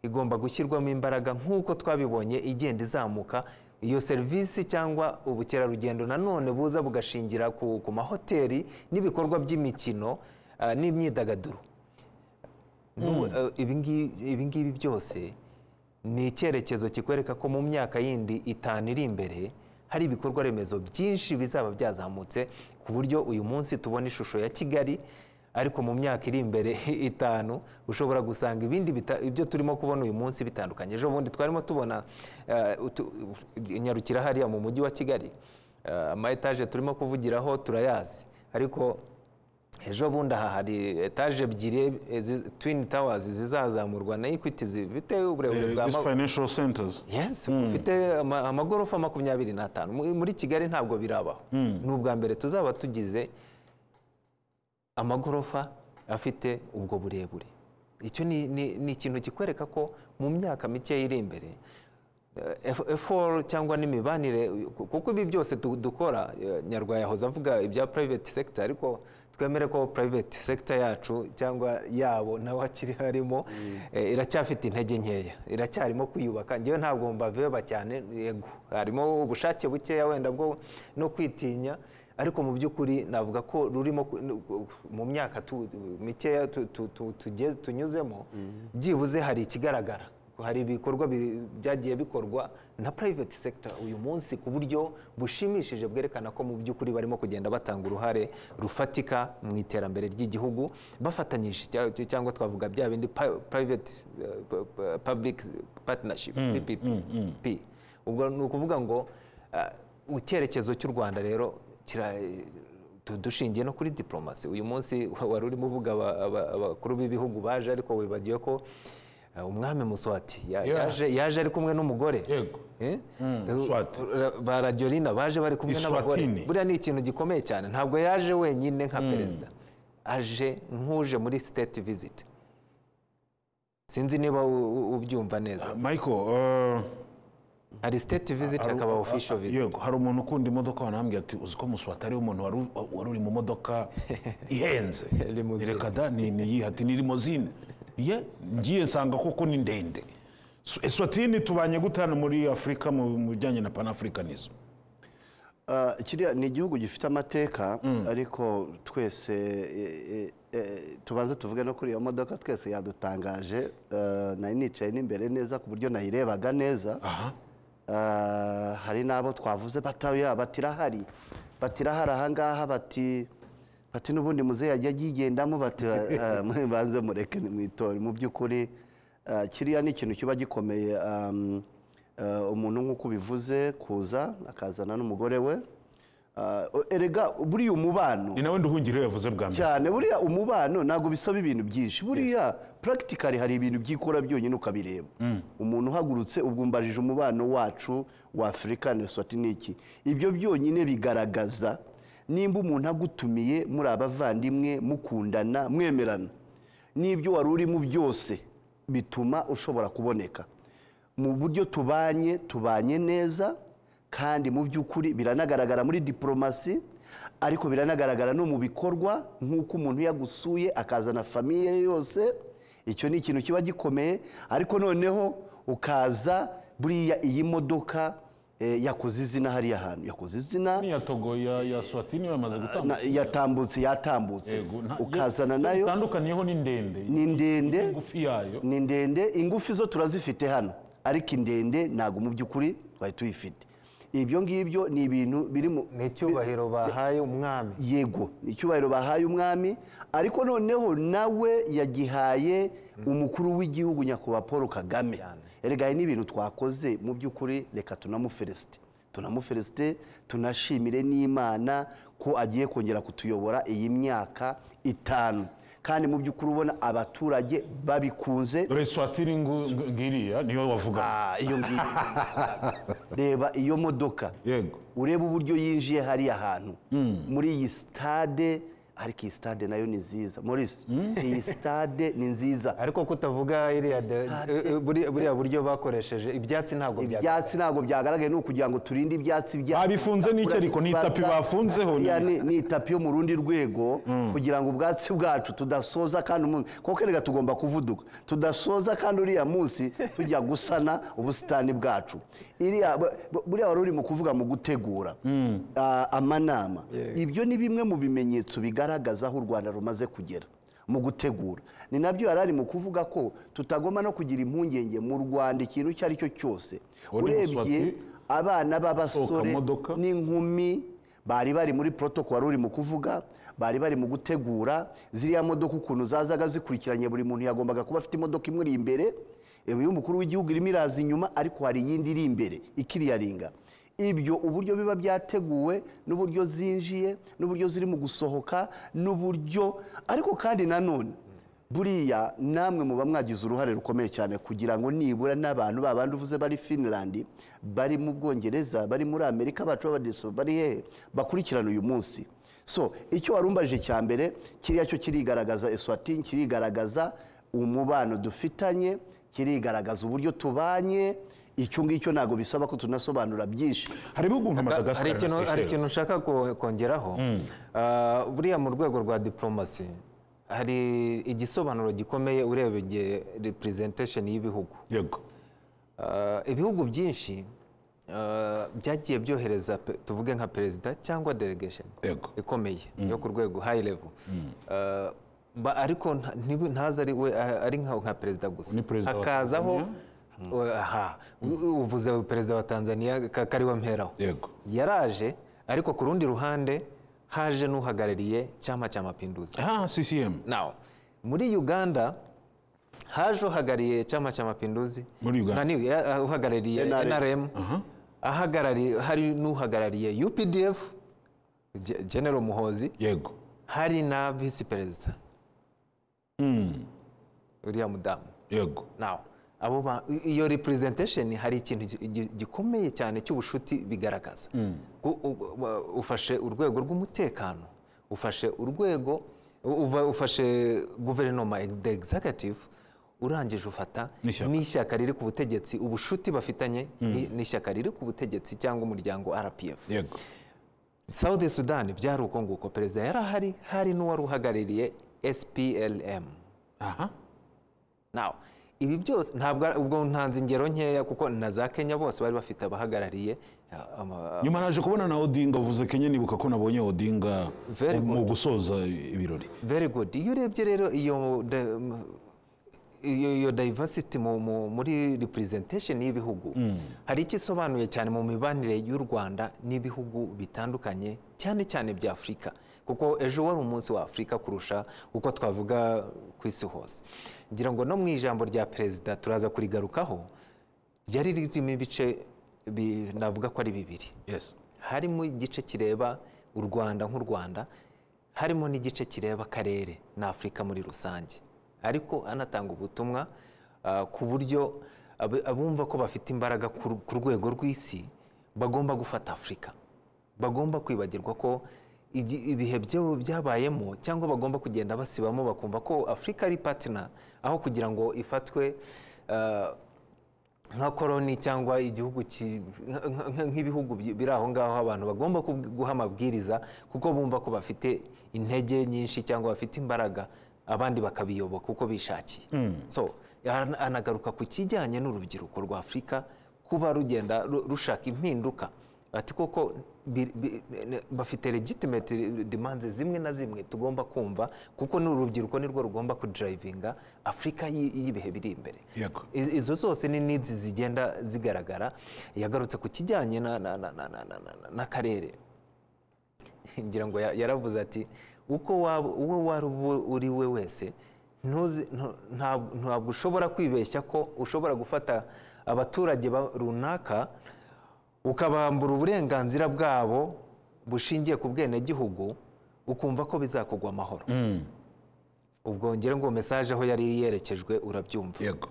igomba gushyirwamo imbaraga nk'uko twabibonye igenda izamuka iyo serivisi cyangwa ubukerarugendo nanone buza bugashingira ku, ku mahoteli n'ibikorwa by'imikino ah, n'imyidagaduro N'ubu, eh, ibingi- ibingibi byose ni icyerekezo kikwereka ko mu myaka yindi itanu iri imbere hari ibikorwa remezo byinshi bizaba byazamutse ku buryo uyu munsi tubona ishusho ya kigali ariko mu myaka iri imbere itanu ushobora gusanga ibindi bita- ibyo turimo kubona uyu munsi bitandukanye ejo bundi twarimo tubona eh, utu- nyarukira hariya mu mujyi wa kigali eh, ama etaje turimo kuvugiraho turayazi ariko ejo bundi aha hari etaje ebyiri eh, zi- twin towers zizazamurwa na equity zifite uburebure Eh, bwa these ma- financial centers yes ufite ama- amagorofa makumyabiri n'atanu Mu- muri kigali ntabwo birabaho ni ubwa mbere tuzaba tugize amagorofa afite ubwo burebure icyo ni- ni ni ikintu kikwereka ko mu myaka mike iri imbere eforo cyangwa n'imibanire kuko ibi byose du- dukora eh, nyarwaya yahoze avuga ibya private sector ariko twemere ko private sector yacu cyangwa yabo nawe akiri harimo eh, iracyafite intege nkeya iracyarimo kwiyubaka ngewe ntabwo mbaveba cyane yego harimo ubushake bukeya wenda bwo no kwitinya ariko mu by'ukuri navuga ko rurimo ku- nu- mu myaka tu- mikeya tu- tu- tu- tuge- tunyuzemo byibuze hari ikigaragara hari ibikorwa biri- byagiye bikorwa na private sector uyu munsi ku buryo bushimishije bwerekana ko mu by'ukuri barimo kugenda batanga uruhare rufatika mu iterambere ry'igihugu bafatanyije cya- cyangwa twavuga bya bindi pa- private eh, pu- pu- public partnership PPP ubwo ni ukuvuga ngo uh, icyerekezo cy'u rwanda rero kira- tu- dushingiye no kuri diplomasi uyu munsi wari urimo uvuga aba- aba- abakuru b'ibihugu baje ariko wibagiwe ko uh, umwami muswati ya- Yeah. yaje yaje ari kumwe n'umugore Yego. Eh? Swati. ba radiolina baje bari kumwe n'abagore Iswatini. buriya ni ikintu gikomeye cyane ntabwo yaje wenyine nka perezida aje nk'uje muri state visit sinzi niba u- u- ubyumva neza michael eh, hari state visit hari- hakaba official ah, visit yego hari umuntu ukunda imodoka wanambwiye ati uzi ko muswata ariwe muntu wari u- wari uri mu modoka ihenze Limousine. reka da ni ni iyi ati ni limozine ye ngiye nsanga koko ni ndende Su- eswatini tubanye gute hano muri afurika mu mu bijyanye na panafricanism Ah, kiriya ni igihugu gifite amateka ariko twese e, e, e, tubanze tuvuge no kuri iyo modoka twese yadutangaje Ah, nari nicaye n'imbere neza ku buryo nayirebaga neza Ah, hari n'abo twavuze batayo bati irahari bati irahari ahangaha bati bati n'ubundi muzehe yajya yigendamo bati ah, mwe banze mureke nimwitore mu by'ukuri ah, kiriya ni ikintu kiba gikomeye ah, Eh, umuntu nk'uko ubivuze kuza akazana n'umugore we Eh, erega buriya umubano ni nawe nduhungire yavuze bwa mbere cyane buriya umubano ntabwo bisaba ibintu byinshi buriya puragitikari hari ibintu byikora byonyine ukabireba umuntu uhagurutse ubwo umbajije umubano wacu wa afurika na swatiniki ibyo byonyine bigaragaza nimba umuntu agutumiye muri abavandimwe mukundana mwemerana n'ibyo wari urimo byose bituma ushobora kuboneka mu buryo tubanye tubanye neza kandi mu by'ukuri biranagaragara muri diporomasi ariko biranagaragara no mu bikorwa nk'uko umuntu yagusuye akazana famiye ye yose icyo ni ikintu kiba gikomeye ariko noneho ukaza buriya iyi modoka eh, yakoze izina hariya hantu yakoze izina ya togo ya ya swatini bamaze na- yatambutse yatambutse ukazana nayo bitandukaniyeho ni ndende ni ndende yayo ni ndende ingufu zo turazifite hano ariko indende ntabwo mu by'ukuri twari tuyifite ibyo ngibyo ni ibintu biri mu ni icyubahiro bahaye umwami yego ni icyubahiro bahaye umwami ariko noneho nawe yagihaye umukuru w'igihugu nyakubahwa paul kagame erega hari n'ibintu twakoze mu by'ukuri reka tunamuferesite tunamuferesite tunashimire n'imana ko agiye kongera kutuyobora iyi myaka itanu kandi mu by'ukuri ubona abaturage babikunze dore swatini ngu- ngu- ngiriya niyo wavuga Ah, iyo ngiyo reba iyo modoka yego urebe uburyo yinjiye hariya hantu muri iyi sitade ariko iyi sitade nayo ni nziza Maurice iyi sitade ni nziza ariko kutavuga iriya de- eh, buri- buriya buryo bakoresheje ibyatsi ntabwo byagaragara ibyatsi ntabwo byagaragaye ni ukugira ngo turinde ibyatsi bya Babifunze n'icyo ariko, ni itapi bafunzeho, ni- Ya, ni ni itapi yo mu rundi rwego kugira ngo ubwatsi bwacu tudasoza kandi umunsi kuko reka tugomba kuvuduka tudasoza kandi uriya munsi tujya gusana ubusitani bwacu iriya bu- bu- buriya wari urimo kuvuga mu gutegura ah, amanama ibyo ni bimwe mu bimenyetso bigaragaza aho u rwanda rumaze kugera mu gutegura ni nabyo yari ari mu kuvuga ko tutagomba no kugira impungenge mu rwanda ikintu icyo ari cyo cyose Uwo ni urebye Muswati. abana b'abasore Kamodoka. n'inkumi bari bari muri protocol wari uri mu kuvuga bari bari mu gutegura ziriya modoka ukuntu zazaga zikurikiranye buri muntu yagombaga kuba afite imodoka imuri imbere iyo umukuru w'igihugu irimo iraza inyuma ariko hari iyindi iri imbere ikiriyaringa ibyo uburyo biba byateguwe n'uburyo zinjiye n'uburyo ziri mu gusohoka n'uburyo ariko kandi nanone buriya namwe muba mwagize uruhare rukomeye cyane kugira ngo nibura n'abantu babandi uvuze bari Finland bari mu Bwongereza bari muri Amerika bacu b'abadiso bari hehe bakurikirana uyu munsi so icyo warumbajije cya mbere kiriya cyo kirigaragaza Eswatini kirigaragaza umubano dufitanye kirigaragaza uburyo tubanye icyo ngicyo ntabwo bisaba ko tunasobanura byinshi hari ibihugu nka hari madagascar na ikintu hari Seychelles. ikintu nshaka ko- kongeraho Ah, buriya mu rwego rwa diporomasi hari igisobanuro gikomeye urebeye representation y'ibihugu yego Ah, ibihugu byinshi eh, byagiye byohereza pe- tuvuge nka perezida cyangwa delegation Yego. ikomeye yo ku rwego high level Eh, ba- ariko nta- ntibu- ntaze ari we a- ari nka nka perezida gusa Ni perezida wa hakazaho eh, aha u- uvuze perezida wa tanzania Ka- kari wamperaho yego yaraje ariko ku rundi ruhande haje n'uhagarariye cyama cya mapinduzi ah ccm now muri uganda haje uhagarariye cyama cya mapinduzi Muri Uganda. Na ni- ya- uhagarariye NRM. nrm ahagarariye hari n'uhagarariye updf Ge- general muhozi yego hari na visi perezida uriya mudamu yego now abo ba- i- iyo representation hari ikintu gi- gi- gikomeye cyane cy'ubushuti bigaragaza Gu- u- ba- ufashe urwego rw'umutekano ufashe urwego u- uva- ufashe guverinoma ex- the executive urangije ufata N'ishyaka. n'ishyaka riri ku butegetsi ubushuti bafitanye ni- n'ishyaka riri ku butegetsi cyangwa umuryango rpf yego South Sudan byari uko nguko perezida yari ahari hari n'uwari uhagarariye SPLM aha Now, ibi byose ntabwo ari- ubwo ntanze ingero nkeya kuko na za Kenya bose bari bafite abahagarariye uh, ama- nyuma naje kubona na odinga uvuze kenya nibuka ko nabonye odinga Very mu gusoza ibirori very good iyo urebye rero iyo de- m- iyo iyo diversity mu- mu- muri representation y'ibihugu hari icyo isobanuye cyane mu mibanire y'u Rwanda n'ibihugu bitandukanye cyane cyane bya Afurika kuko ejo wari umunsi wa Afurika kurusha uko twavuga ku isi hose ngira ngo no mu ijambo rya perezida turaza kurigarukaho ryari ririmo ibice bi- navuga ko ari bibiri yes harimo igice kireba u rwanda nk'u rwanda harimo n'igice kireba akarere na afurika muri rusange ariko anatanga ubutumwa ah, ku buryo ab- abumva ko bafite imbaraga ku ru- ku rwego rw'isi bagomba gufata afurika bagomba kwibagirwa ko igi- ibihe byo- byabayemo cyangwa bagomba kugenda basibamo bakumva ko afurika ari patina aho kugira ngo ifatwe ah, nka koroni cyangwa igihugu ki- nka- nka- nka- nk'ibihugu bi- biri aho ngaho abantu bagomba kub- guha amabwiriza kuko bumva ko bafite intege nyinshi cyangwa bafite imbaraga abandi bakabiyoboka uko bishakiye so an- anagaruka ku kijyanye n'urubyiruko rwa afurika kuba rugenda ru- rushaka impinduka ati koko bi- bi- ne- bafite legitimate demands zimwe na zimwe tugomba kumva kuko n'urubyiruko nirwo rugomba kudrayivinga afurika y'i- y'ibihe biri imbere Yego. I- izo zose ni needs zigenda zigaragara yagarutse ku kijyanye na- na- na- na- na- na- na- n'akarere ngira ngo ya- yaravuze ati uko waba uwo wari uwo uri we wese ntuzi- ntu- ntabwo ntabwo ushobora kwibeshya ko ushobora gufata abaturage ba- runaka ukabambura uburenganzira bwabo bushingiye ku bwenegihugu ukumva ko bizakugwa amahoro ubwo ngere ngo mesaje aho yari yerekejwe urabyumva yego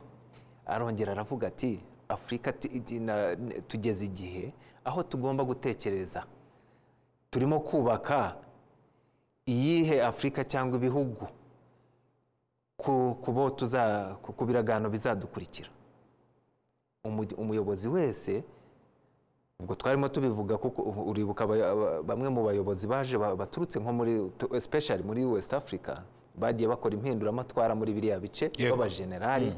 arongera aravuga ati afurika ti- ti- na- n- tugeze igihe aho tugomba gutekereza turimo kubaka iyihe afurika cyangwa ibihugu ku, ku bo tuza ku, ku biragano bizadukurikira Umu- umuyobozi wese ubwo twarimo tubivuga kuko u- uribuka aba- aba- bamwe mu bayobozi baje ba- baturutse nko muri tu- especially muri West Africa bagiye bakora impinduramatwara muri biriya bice Yego. b'abajenerali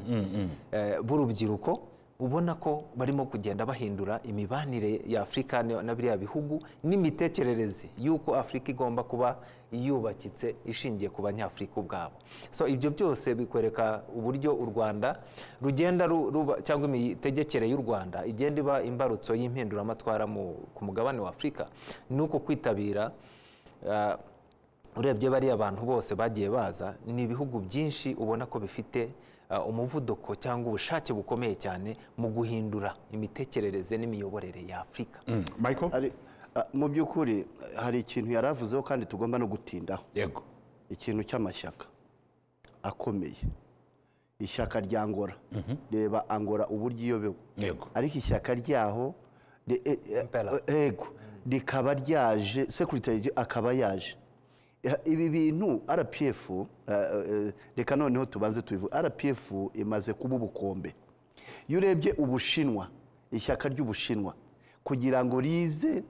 eh, b'urubyiruko ubona ko barimo kugenda bahindura imibanire ya afurika na na biriya bihugu n'imitekerereze y'uko afurika igomba kuba yubakitse ishingiye ku banyafurika ubwabo so ibyo byose bikwereka uburyo u rwanda rugenda ru- ruba cyangwa imitegekere y'u rwanda igenda iba imbarutso y'impinduramatwara mu- ku mugabane wa afurika ni uko kwitabira ah, urebye bariya abantu bose bagiye baza ni ibihugu byinshi ubona ko bifite uh, umuvuduko cyangwa ubushake bukomeye cyane mu guhindura imitekerereze n'imiyoborere ya afurika michael Hari- ah, mu by'ukuri hari ikintu yari avuzeho kandi tugomba no gutindaho yego ikintu cy'amashyaka akomeye ishyaka rya angora reba angora uburyo iyobewe yego ariko ishyaka ryaho ri- e- e- Impela. yego rikaba ryaje sekirite akaba yaje Eh, ibi bintu rpf eh, eh, reka noneho tubanze tubivuge rpf imaze kuba ubukombe iyo urebye ubushinwa ishyaka ry'ubushinwa kugira ngo rize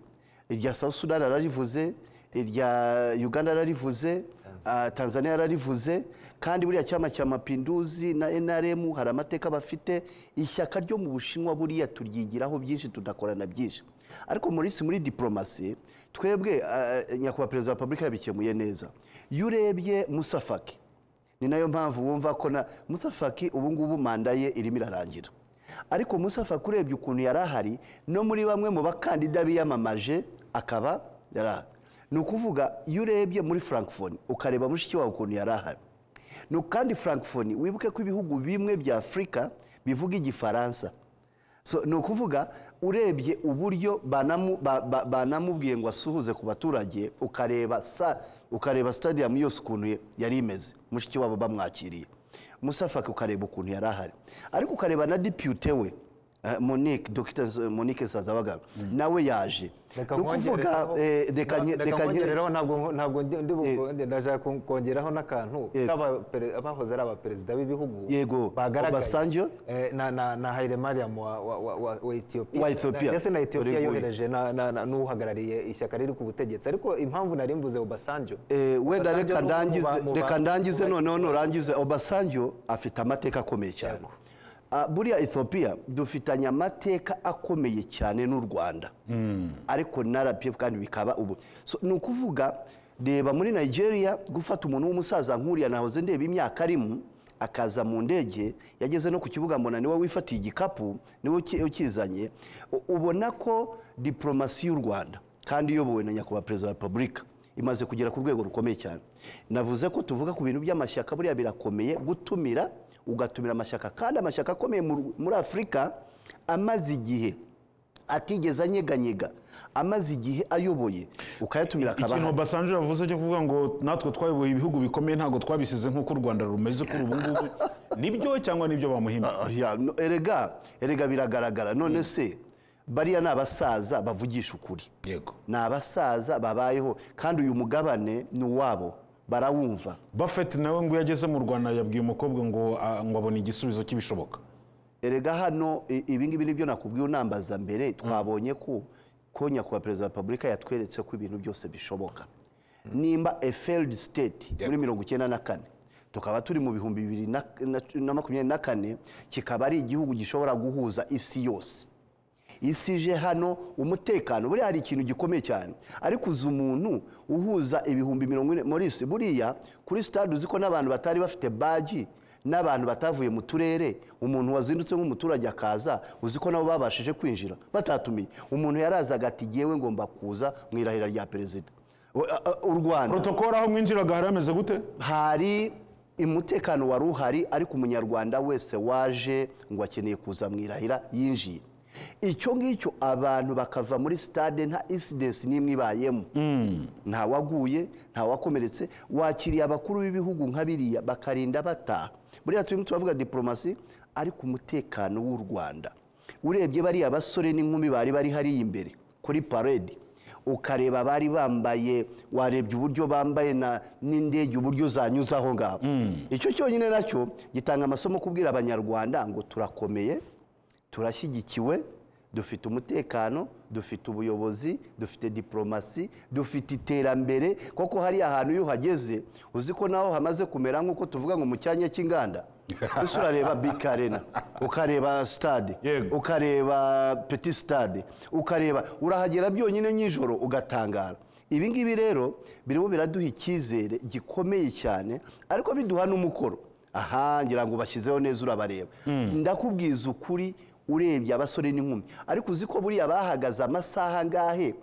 irya south sudan ararivuze irya uganda ararivuze Ah, tanzania yararivuze kandi buriya cyama cya mapinduzi na nrm hari amateka bafite ishyaka ryo mu bushinwa buriya turyigiraho byinshi tunakorana byinshi ariko muri si muri diporomasi twebwe ah, nyakubahwa perezida wa repubulika yabikemuye neza iyo urebye musafaki ni nayo mpamvu wumva ko na musafaki ubu ngubu manda ye irimo irarangira ariko musafaki urebye ukuntu yari ahari no muri bamwe mu bakandida biyamamaje akaba yari ahari ni ukuvuga iyo urebye muri frankfoni ukareba mushiki wawe ukuntu yari ahari ni uku- kandi frankfoni wibuke ko ibihugu bimwe bya afurika bivuga igifaransa So, ni ukuvuga urebye uburyo banamu- ba- ba- banamubwiye ngo asuhuze ku baturage ukareba sa ukareba stadium yose ukuntu ye- yari imeze mushiki wabo bamwakiriye musafaka ukareba ukuntu yari ahari ariko ukareba na depute we eh, Monique Dr Monique Sazabagabo nawe yaje ni ukuvuga eh, reka nye- reka nye- nkongeraho ntabwo ntabwo ndi ndi Eh. bukunde ndashaka kon- kongeraho n'akantu Eh. k'aba- pere- abahoze ari abaperezida b'ibihugu Yego, bagaragaye. Obasanjo. Eh, na na na Haile Mariam wa wa wa- wa wa Ethiopia Wa Ethiopia. ndetse na Ethiopia Uri- yohereje na- na- na- n'uhagarariye ishyaka riri ku butegetsi ariko impamvu nari mvuze Obasanjo Eh, wenda Obasanjo reka ni umwe mu ndangize ba- mu ba- reka ndangize mu ba- noneho nurangize obasanjo afite amateka akomeye cyane Ah, buriya ethiopia dufitanye amateka akomeye cyane n'u rwanda ariko na rpf kandi bikaba ubu So, ni ukuvuga reba muri nigeria gufata umuntu w'umusaza nkuriya nahoze ndeba imyaka arimo akaza mu ndege yageze no ku kibuga mbona niwe wifatiye igikapu niwe uki- ukizanye U- ubona ko diporomasi y'u rwanda kandi iyobowe na nyakubahwa perezida wa repubulika imaze kugera ku rwego rukomeye cyane navuze ko tuvuga ku bintu by'amashyaka buriya birakomeye gutumira ugatumira amashyaka kandi amashyaka akomeye mu- muri afurika amaze igihe atigeze anyeganyega amaze igihe ayoboye ukayatumira akaba ikintu ahari. basanzwe yavuze cyo kuvuga ngo natwe twayoboye ibihugu bikomeye ntabwo twabisize nk'uko u rwanda rumeze kuri ubu ngubu nibyo cyangwa nibyo bamuhimba Ah, ya, no, erega erega biragaragara none se bariya ni abasaza bavugisha ukuri yego ni abasaza babayeho kandi uyu mugabane ni uwabo barawumva buffett nawe ngo iyo ageze mu rwanda yabwiye umukobwa ngo ah, ngo abona igisubizo cy'ibishoboka erega hano i- ibingibi nibyo nakubwiye unambaza mbere twabonye ko ko nyakubahwa perezida wa repubulika yatweretse ko ibintu byose bishoboka nimba a failed state muri mirongo icyenda na kane tukaba turi mu bihumbi bibiri na- na- na makumyabiri na kane kikaba ari igihugu gishobora guhuza isi yose isi ije hano umutekano buriya hari ikintu gikomeye cyane ariko uzi umuntu uhuza ibihumbi mirongo ine muri isi buriya kuri sitade uzi ko n'abantu batari bafite baji n'abantu batavuye mu turere umuntu wazindutse nk'umuturage akaza uzi ko nabo babashije kwinjira batatumiye umuntu yarazaga ati ngewe ngomba kuza mu irahira rya perezida U- a- a- u rwanda protokole aho mwinjiraga hari hameze gute hari umutekano wari uhari ariko umunyarwanda wese waje ngo akeneye kuza mu irahira yinjiye icyo ngicyo abantu bakava muri sitade nta isidensi n'imwe ibayemo nta waguye nta wakomeretse wakiriye abakuru b'ibihugu nka biriya bakarinda bataha buriya turimo turavuga diporomasi ariko umutekano w'u rwanda urebye bariya basore n'inkumi bari bari hariya imbere kuri parade ukareba bari bambaye warebye uburyo bambaye na n'indege uburyo zanyuze aho ngaho icyo cyonyine nacyo gitanga amasomo kubwira abanyarwanda ngo turakomeye turashyigikiwe dufite umutekano dufite ubuyobozi dufite diporomasi dufite iterambere koko hari ahantu iyo uhageze uzi ko naho hamaze kumera nk'uko tuvuga ngo mu cyanya cy'inganda ese urareba bikarena ukareba stade Yego. ukareba peti sitade ukareba urahagera byonyine nyijoro ugatangara ibi ngibi rero birimo biraduha icyizere gikomeye cyane ariko biduha n'umukoro aha ngira ngo bashyizeho neza urabareba ndakubwiza ukuri urebye abasore n'inkumi ariko uzi ko buriya bahagaze amasaha angahe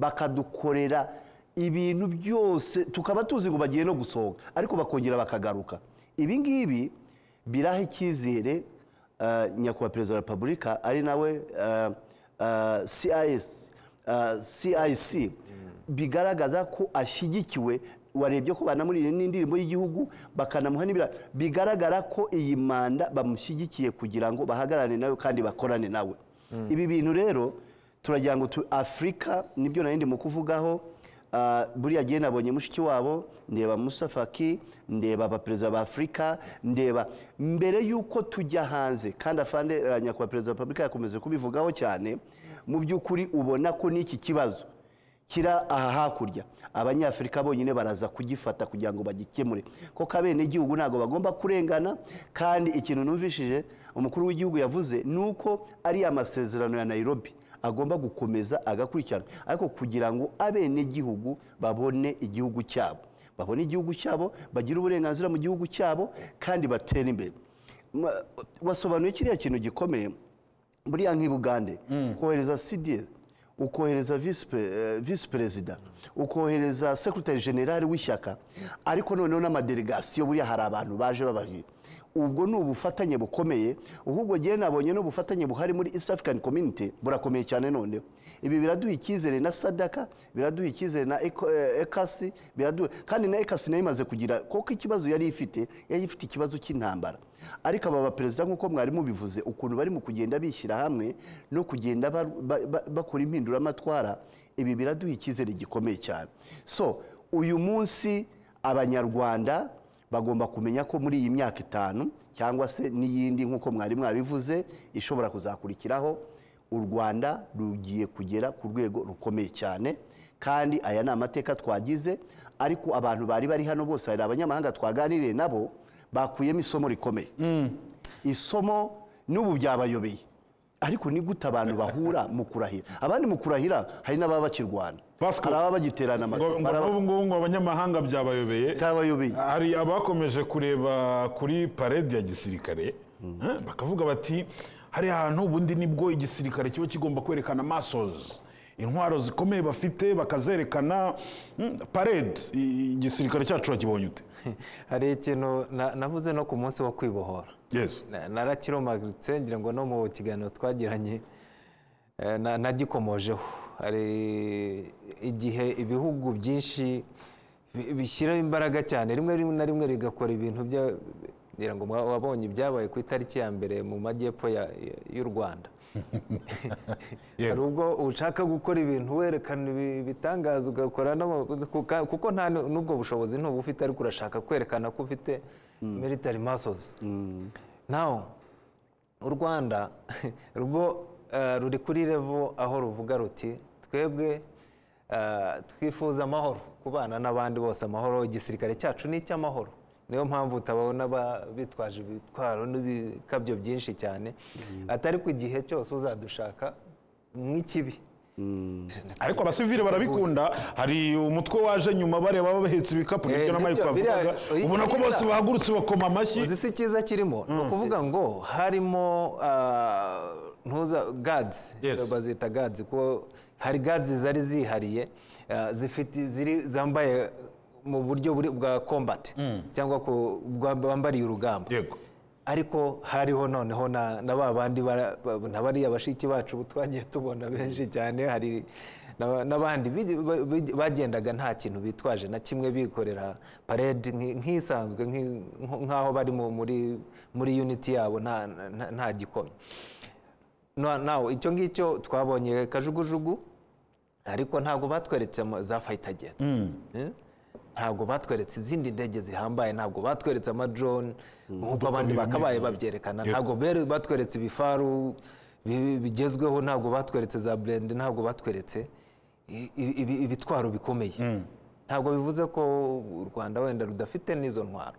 bakadukorera ibintu byose tukaba tuzi ngo bagiye no gusohoka ariko bakongera bakagaruka ibi ngibi biraha icyizere eh, nyakubahwa perezida wa repubulika ari nawe eh, eh, cis eh, cic bigaragaza ko ashyigikiwe warebye ko banamurira n'indirimbo y'igihugu bakanamuha n'ibira bigaragara ko iyi manda bamushyigikiye kugira ngo bahagararane nawe kandi bakorane nawe ibi bintu rero turagira ngo tu- afurika nibyo narindi mu kuvugaho Ah, buriya gihe nabonye mushiki wabo ndeba Musa Faki ndeba abaperezida ba Afurika ndeba mbere y'uko tujya hanze kandi afande eh, nyakubahwa perezida wa repubulika yakomeje kubivugaho cyane mu by'ukuri ubona ko n'iki kibazo kira aha hakurya abanyafurika bonyine baraza kugifata kugira ngo bagikemure kuko abenegihugu ntabwo bagomba kurengana kandi ikintu numvishije umukuru w'igihugu yavuze ni uko ari amasezerano ya nayirobi agomba gukomeza agakurikirana ariko kugira ngo abenegihugu babone igihugu cyabo babone igihugu cyabo bagire uburenganzira mu gihugu cyabo kandi batere imbere Ma- wasobanuye kiriya kintu gikomeye buriya nk'ibugande kohereza sidiyeri ukohereza visi pe- eh, visi perezida ukohereza sekretari generale w'ishyaka ariko noneho n'amadelegasiyo buriya hari abantu baje bababwira ubwo ni ubufatanye bukomeye ahubwo ngewe nabonye n'ubufatanye buhari muri east african community burakomeye cyane noneho ibi biraduha icyizere na sadaka biraduha icyizere na Eko- eh, ekasi biraduha kandi na ekasi nayo imaze kugira kuko ikibazo yari ifite yari ifite ikibazo cy'intambara ariko aba baperezida nk'uko mwari mubivuze ukuntu barimo kugenda bishyira hamwe no kugenda ba- ba- ba- bakora impinduramatwara ibi biraduha icyizere gikomeye cyane so uyu munsi abanyarwanda bagomba kumenya ko muri iyi myaka itanu cyangwa se n'iyindi nk'uko mwari mwabivuze ishobora kuzakurikiraho u rwanda rugiye kugera ku rwego rukomeye cyane kandi aya ni amateka twagize ariko abantu bari bari hano bose hari abanyamahanga twaganiriye nabo bakuyemo isomo rikomeye isomo n'ubu byabayobeye ariko ni gute abantu bahura mu kurahira abandi mu kurahira hari n'ababa bakirwana Pascal. hari ababa bagiterana ngo amaguru ngo hari ababa- n'ubu ngubu ngo abanyamahanga byabayobeye Byabayobeye. hari abakomeje kureba kuri parede ya gisirikare eh, bakavuga bati hari ahantu ubundi nibwo igisirikare kiba kigomba kwerekana masozi intwaro zikomeye bafite bakazerekana mm, parede i- igisirikare cyacu wakibonye ute hari ikintu na- navuze no ku munsi wo kwibohora yes Na- narakiromaritse ngira ngo no mu kiganiro twagiranye eh, na- nagikomojeho hari igihe ibihugu byinshi bi- bishyiraho imbaraga cyane rimwe rim- na rimwe rigakora ibintu bya- ngira ngo mwa- wabonye ibyabaye ku itariki ya mbere mu majyepfo ya- ya- y'u rwanda hari ubwo ushaka gukora ibintu werekana ibi- ibitangaza ugakora n'ama- kuka- kuko nta n- n'ubwo bushobozi ntuba ufite ariko urashaka kwerekana ko ufite military muscles naho u rwanda rwo eh, ruri kuri revo aho ruvuga ruti twebwe eh, twifuza amahoro kubana n'abandi bose amahoro igisirikare cyacu ni icy'amahoro niyo mpamvu utabona ba- bitwaje ibitwaro n'ibikabyo byinshi cyane atari ku gihe cyose uzadushaka nk'ikibi ariko abasivile barabikunda hari umutwe waje nyuma bareba bahetse ibikapu Eh, nibyo na Mike nibyo, biriya- wavugaga oyi, ubona ko biriya- bose bahagurutse bakoma amashyi uzi si cyiza kirimo ni ukuvuga ngo harimo ah, ntuza gadizi Yes. bazita gadizi kuko hari gadizi zari zihariye ah, zifite ziri zambaye mu buryo buri- bwa kombati cyangwa ku- bwa- bambariye urugamba yego ariko hariho noneho na na ba bandi bara- ba- na bariya bashiki bacu twagiye tubona benshi cyane hari na- n'abandi bigi- ba- bigi- bagendaga nta kintu bitwaje na kimwe bikorera parade nki- nk'isanzwe nki- nko- nk'aho bari mu- muri muri unity yabo nta- nta- nta gikomye Na- nawe icyo ngicyo twabonye kajugujugu ariko ntabwo batweretse ama- za fayita jeti ntabwo batweretse izindi ndege zihambaye ntabwo batweretse amadrone nk'uko abandi bakabaye babyerekana ntabwo bere- batweretse ibifaru bi- bigezweho ntabwo batweretse za burende ntabwo batweretse i- i- ibi- ibitwaro bikomeye ntabwo bivuze ko u rwanda wenda rudafite n'izo ntwaro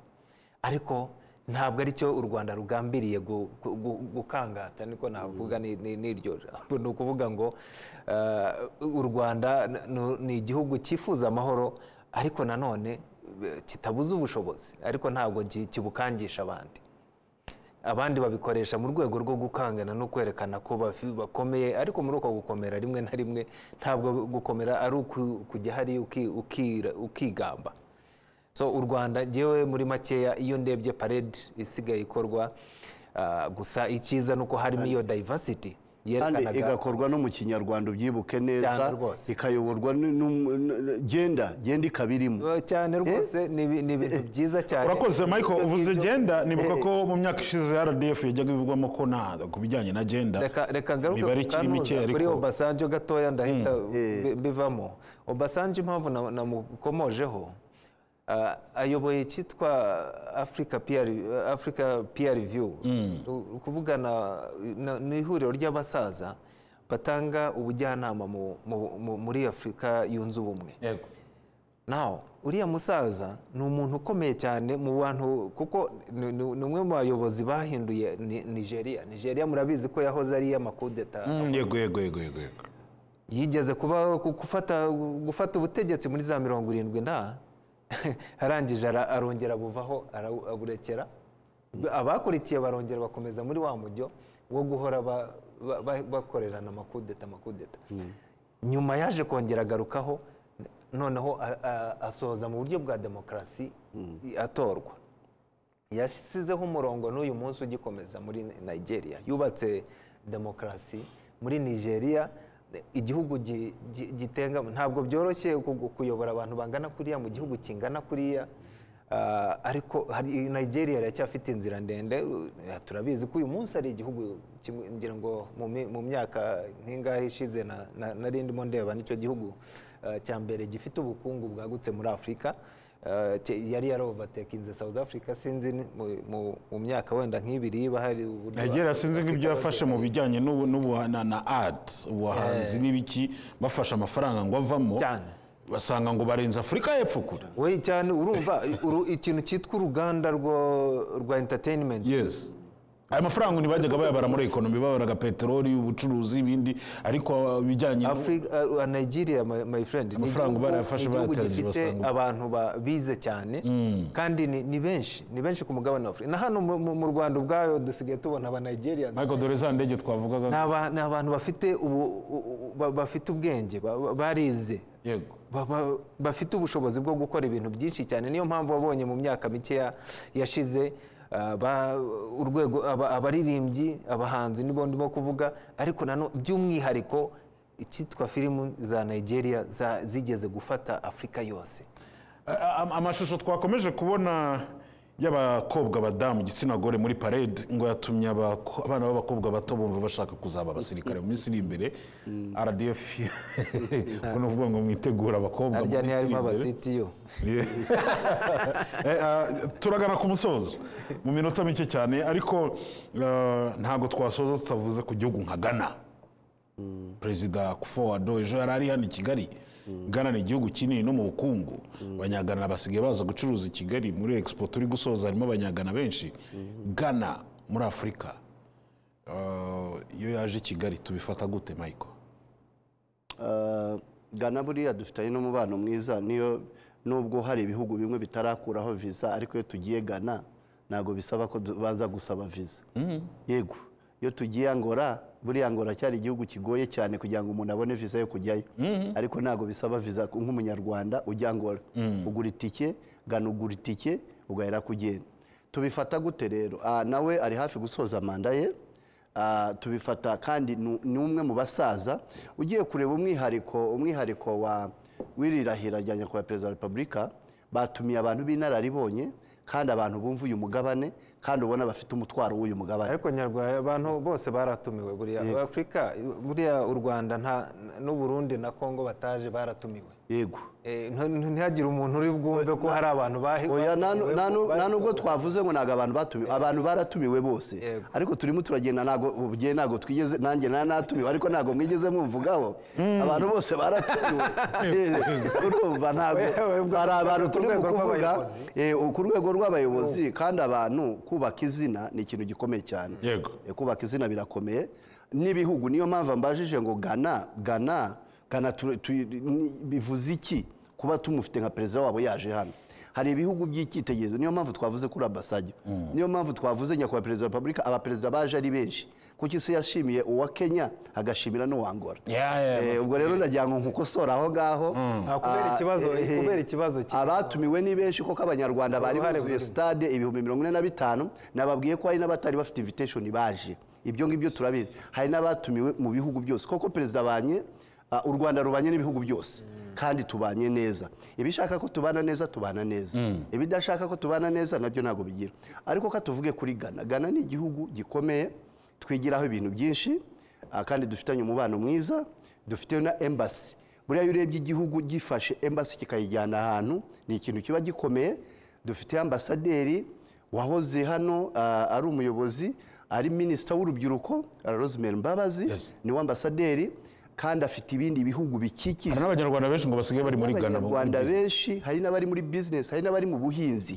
ariko ntabwo aricyo u rwanda rugambiriye gu- gu- gu- gukangata niko navuga ni- ni- n'iryo jambo ni ukuvuga ngo eh, u rwanda ni- ni igihugu cyifuza amahoro ariko nanone eh, kitabuze ubushobozi ariko ntabwo ki- kibukangisha abandi abandi babikoresha mu rwego rwo gukangana no kwerekana ko bafi- bakomeye ariko muri uko gukomera rimwe na rimwe ntabwo gukomera ari uku- kujya hariya uki- ukira- ukigamba so u rwanda ngewe muri makeya iyo ndebye parade isigaye ikorwa ah, gusa icyiza ni uko harimo iyo diversity kandi yerekanaga igakorwa no mu kinyarwanda ubyibuke neza Cyane rwose. ikayoborwa n- n'um- n- genda genda ikabirimo Eh, cyane rwose ni ibi- ni ibintu byiza cyane urakoze michael Ibyo uvuze ngibyo- genda nibuka ko mu myaka ishize rdf yajyaga ivugwamo ko nta ku bijyanye na genda reka reka ngaruke imibare ku ikiri mike Kanuza, ariko kuri obasanjo gatoya ndahita bi- bivamo obasanjo impamvu na- namukomojeho ah, ayoboye icyitwa africa peer africa peer review ukuvugana ni ihuriro ry'abasaza batanga ubujyanama mu- mu- mu- muri afurika yunze ubumwe yego naho uriya musaza ni umuntu ukomeye cyane mu bantu kuko ni ni- ni umwe mu bayobozi bahinduye Ni- nigeria nigeria murabizi ko yahoze ari iy'amakudeta Mm, yego yego yego yego yego yigeze kuba gu- gufata gufata ubutegetsi muri za mirongo irindwi na arangije ara- arongera buvaho ara- aburekera abakurikiye barongera bakomeza muri wa mujyo wo guhora ba- ba- ba- bakorerana amakudeta amakudeta nyuma yaje kongera agarukaho noneho a- a- asohoza mu buryo bwa demokarasi atorwa yashyizeho umurongo n'uyu munsi ugikomeza muri nigeria yubatse demokarasi muri nigeria igihugu gi- gi- gitenga ntabwo byoroshye ku- kuyobora abantu bangana kuriya mu gihugu kingana kuriya Ah, ariko hari nigeria iracyafite inzira ndende eh, turabizi ko uyu munsi ari igihugu kimwe ngira ngo mu mi- mu myaka nk'ingahe ishize na- na- nari ndimo ndeba nicyo gihugu eh, cya mbere gifite ubukungu bwagutse muri afurika Eh, cye- yari yarovatekinze south africa sinzi ni- mu- mu- mu myaka wenda nk'ibiri iba hari uburyo nigeria sinzi ko ibyo yafashe mu bijyanye n'ubu- n'ubu- na na art ubuhanzi n'ibiki bafashe amafaranga ngo avamo Cyane. basanga ngo barenze afurika y'epfo kure we cyane urumva uru- ikintu cyitwa uruganda rwo- rwa entertainment yes aya mafaranga ntibajyaga bayabara muri ekonomi babaraga peteroli ubucuruzi ibindi ariko ibijyanye n'u- Africa, uh, Nigeria my, my friend ni Amafaranga igihugu- barayafashe, ni igihugu bayatangiye, gifite basanga- abantu ba- bize cyane kandi ni, ni benshi ni benshi ku mugabane wa Afurika na hano mu, mu- mu Rwanda ubwayo dusigaye tubona aba Nigerians michael dore za ndege twavugaga ni aba- ni abantu bafite ubu, u- u- ba- bafite ubwenge ba- ba- barize yego ba- ba- bafite ubushobozi bwo gukora ibintu byinshi cyane niyo mpamvu wabonye mu myaka mikeya yashize ah, ba- urwego aba- abaririmbyi abahanzi nibo ndimo kuvuga ariko nano by'umwihariko icyitwa filimi za nigeria za- zigeze gufata afurika yose A- a- amashusho twakomeje kubona y'abakobwa badamu igitsina gore muri parade ngo yatumye abako- abana b'abakobwa bato bumva bashaka kuzaba abasirikare mu minsi iri imbere rdf ubwo ni ukuvuga ngo mwitegure abakobwa mu harya minsi iri ntiharimo imbere. abasitiyu Eh, ah, turagana ku musozo mu minota mike cyane ariko ah, ntabwo twasoza tutavuze ku gihugu nka ghana perezida kufo wado ejo yari ari hano i kigali ghana ni igihugu kinini no mu bukungu abanyagana basigaye baza gucuruza i kigali muri expo turi gusoza harimo abanyagana benshi ghana muri afurika Ah, iyo yaje i kigali tubifata gute michael Ah, Ghana buriya dufitanye n'umubano mwiza niyo nubwo hari ibihugu bimwe bitarakuraho visa ariko iyo tugiye Ghana ntabwo bisaba ko du- baza gusaba visa yego iyo tugiye Angola buriya Angola cyari igihugu kigoye cyane kugira ngo umuntu abone visa yo kujyayo ariko ntabwo bisaba visa ku- nk'umunyarwanda ujya Angola ugura itike Ghana ugura itike ugahera kugenda tubifata gute rero Ah, nawe ari hafi gusoza manda ye Ah, tubifata kandi ni ni umwe mu basaza ugiye kureba umwihariko umwihariko wa wirirahira rya nyakubahwa perezida wa repubulika batumiye abantu b'inararibonye kandi abantu bumva uyu mugabane kandi ubona bafite umutwaro w'uyu mugabane ariko nyarwaya abantu bose baratumiwe buriya afurika buriya u rwanda nta- n'u burundi na congo bataje baratumiwe yego Eh, ntu- ntu- ntihagire umuntu uri bwumve ko hari abantu bahe oya nta nu- nta nu- nta nubwo bahe- twavuze ngo ntabwo abantu batumiwe abantu baratumiwe bose Yego. ariko turimo turagenda ntabwo ubu njyewe ntabwo twigeze nanjye nta natumiwe ariko ntabwo mwigeze mumvugaho abantu bose baratumiwe urumva ntabwo Wewe ubwo- hari abantu ku turimo rwego kuvuga rw'abayobozi. eh, ku rwego rw'abayobozi kandi abantu kubaka izina ni ikintu gikomeye cyane Yego. Eh, kubaka izina birakomeye n'ibihugu niyo mpamvu mbajije ngo gana gana gana tu- tu- ni- bivuze iki kuba tumufite nka perezida wabo yaje hano hari ibihugu by'icyitegererezo niyo mpamvu twavuze kuri ambasade niyo mpamvu twavuze nyakubahwa perezida wa repubulika abaperezida baje ari benshi kuko isi yashimiye uwa kenya agashimira n'uwa angola Eh, ubwo rero ndagira ngo nkukosora aho ngaho Ah, kubera Ah, ikibazo- eh, eh, kubera ikibazo ki- abatumiwe ni benshi koko abanyarwanda bari Uruhare buzuye runini. stade ibihumbi mirongo ine na bitanu nababwiye ko hari n'abatari bafite invitation baje ibyo ngibyo turabizi hari n'abatumiwe mu bihugu byose koko perezida abanye ah, u rwanda rubanye n'ibihugu byose kandi tubanye neza ibishaka ko tubana neza tubana neza ibidashaka ko tubana neza nabyo ntabwo bigira ariko ka tuvuge kuri gana gana ni igihugu gikomeye twigiraho ibintu byinshi ah, kandi dufitanye umubano mwiza dufite na embassy buriya iyo urebye igihugu gifashe embassy kikayijyana ahantu ni ikintu kiba gikomeye dufite ambasaderi wahoze hano ah, ari umuyobozi ari minisita w'urubyiruko rosemary mbabazi Yes. niwe ambasaderi kandi afite ibindi bihugu bikikije hari n'abanyarwanda benshi ngo basigaye bari muri Ghana mu abanyarwanda business. benshi hari n'abari muri bizinesi hari n'abari mu buhinzi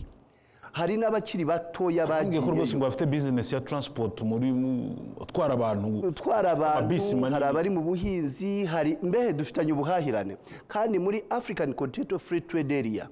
hari n'abakiri batoya Bambwiye ko rwose bagiyeyo ngo bafite business ya transport muri utwara abantu gutwara Amabisi abantu manini. hari abari mu buhinzi hari mbehe dufitanye ubuhahirane kandi muri african continental free trade area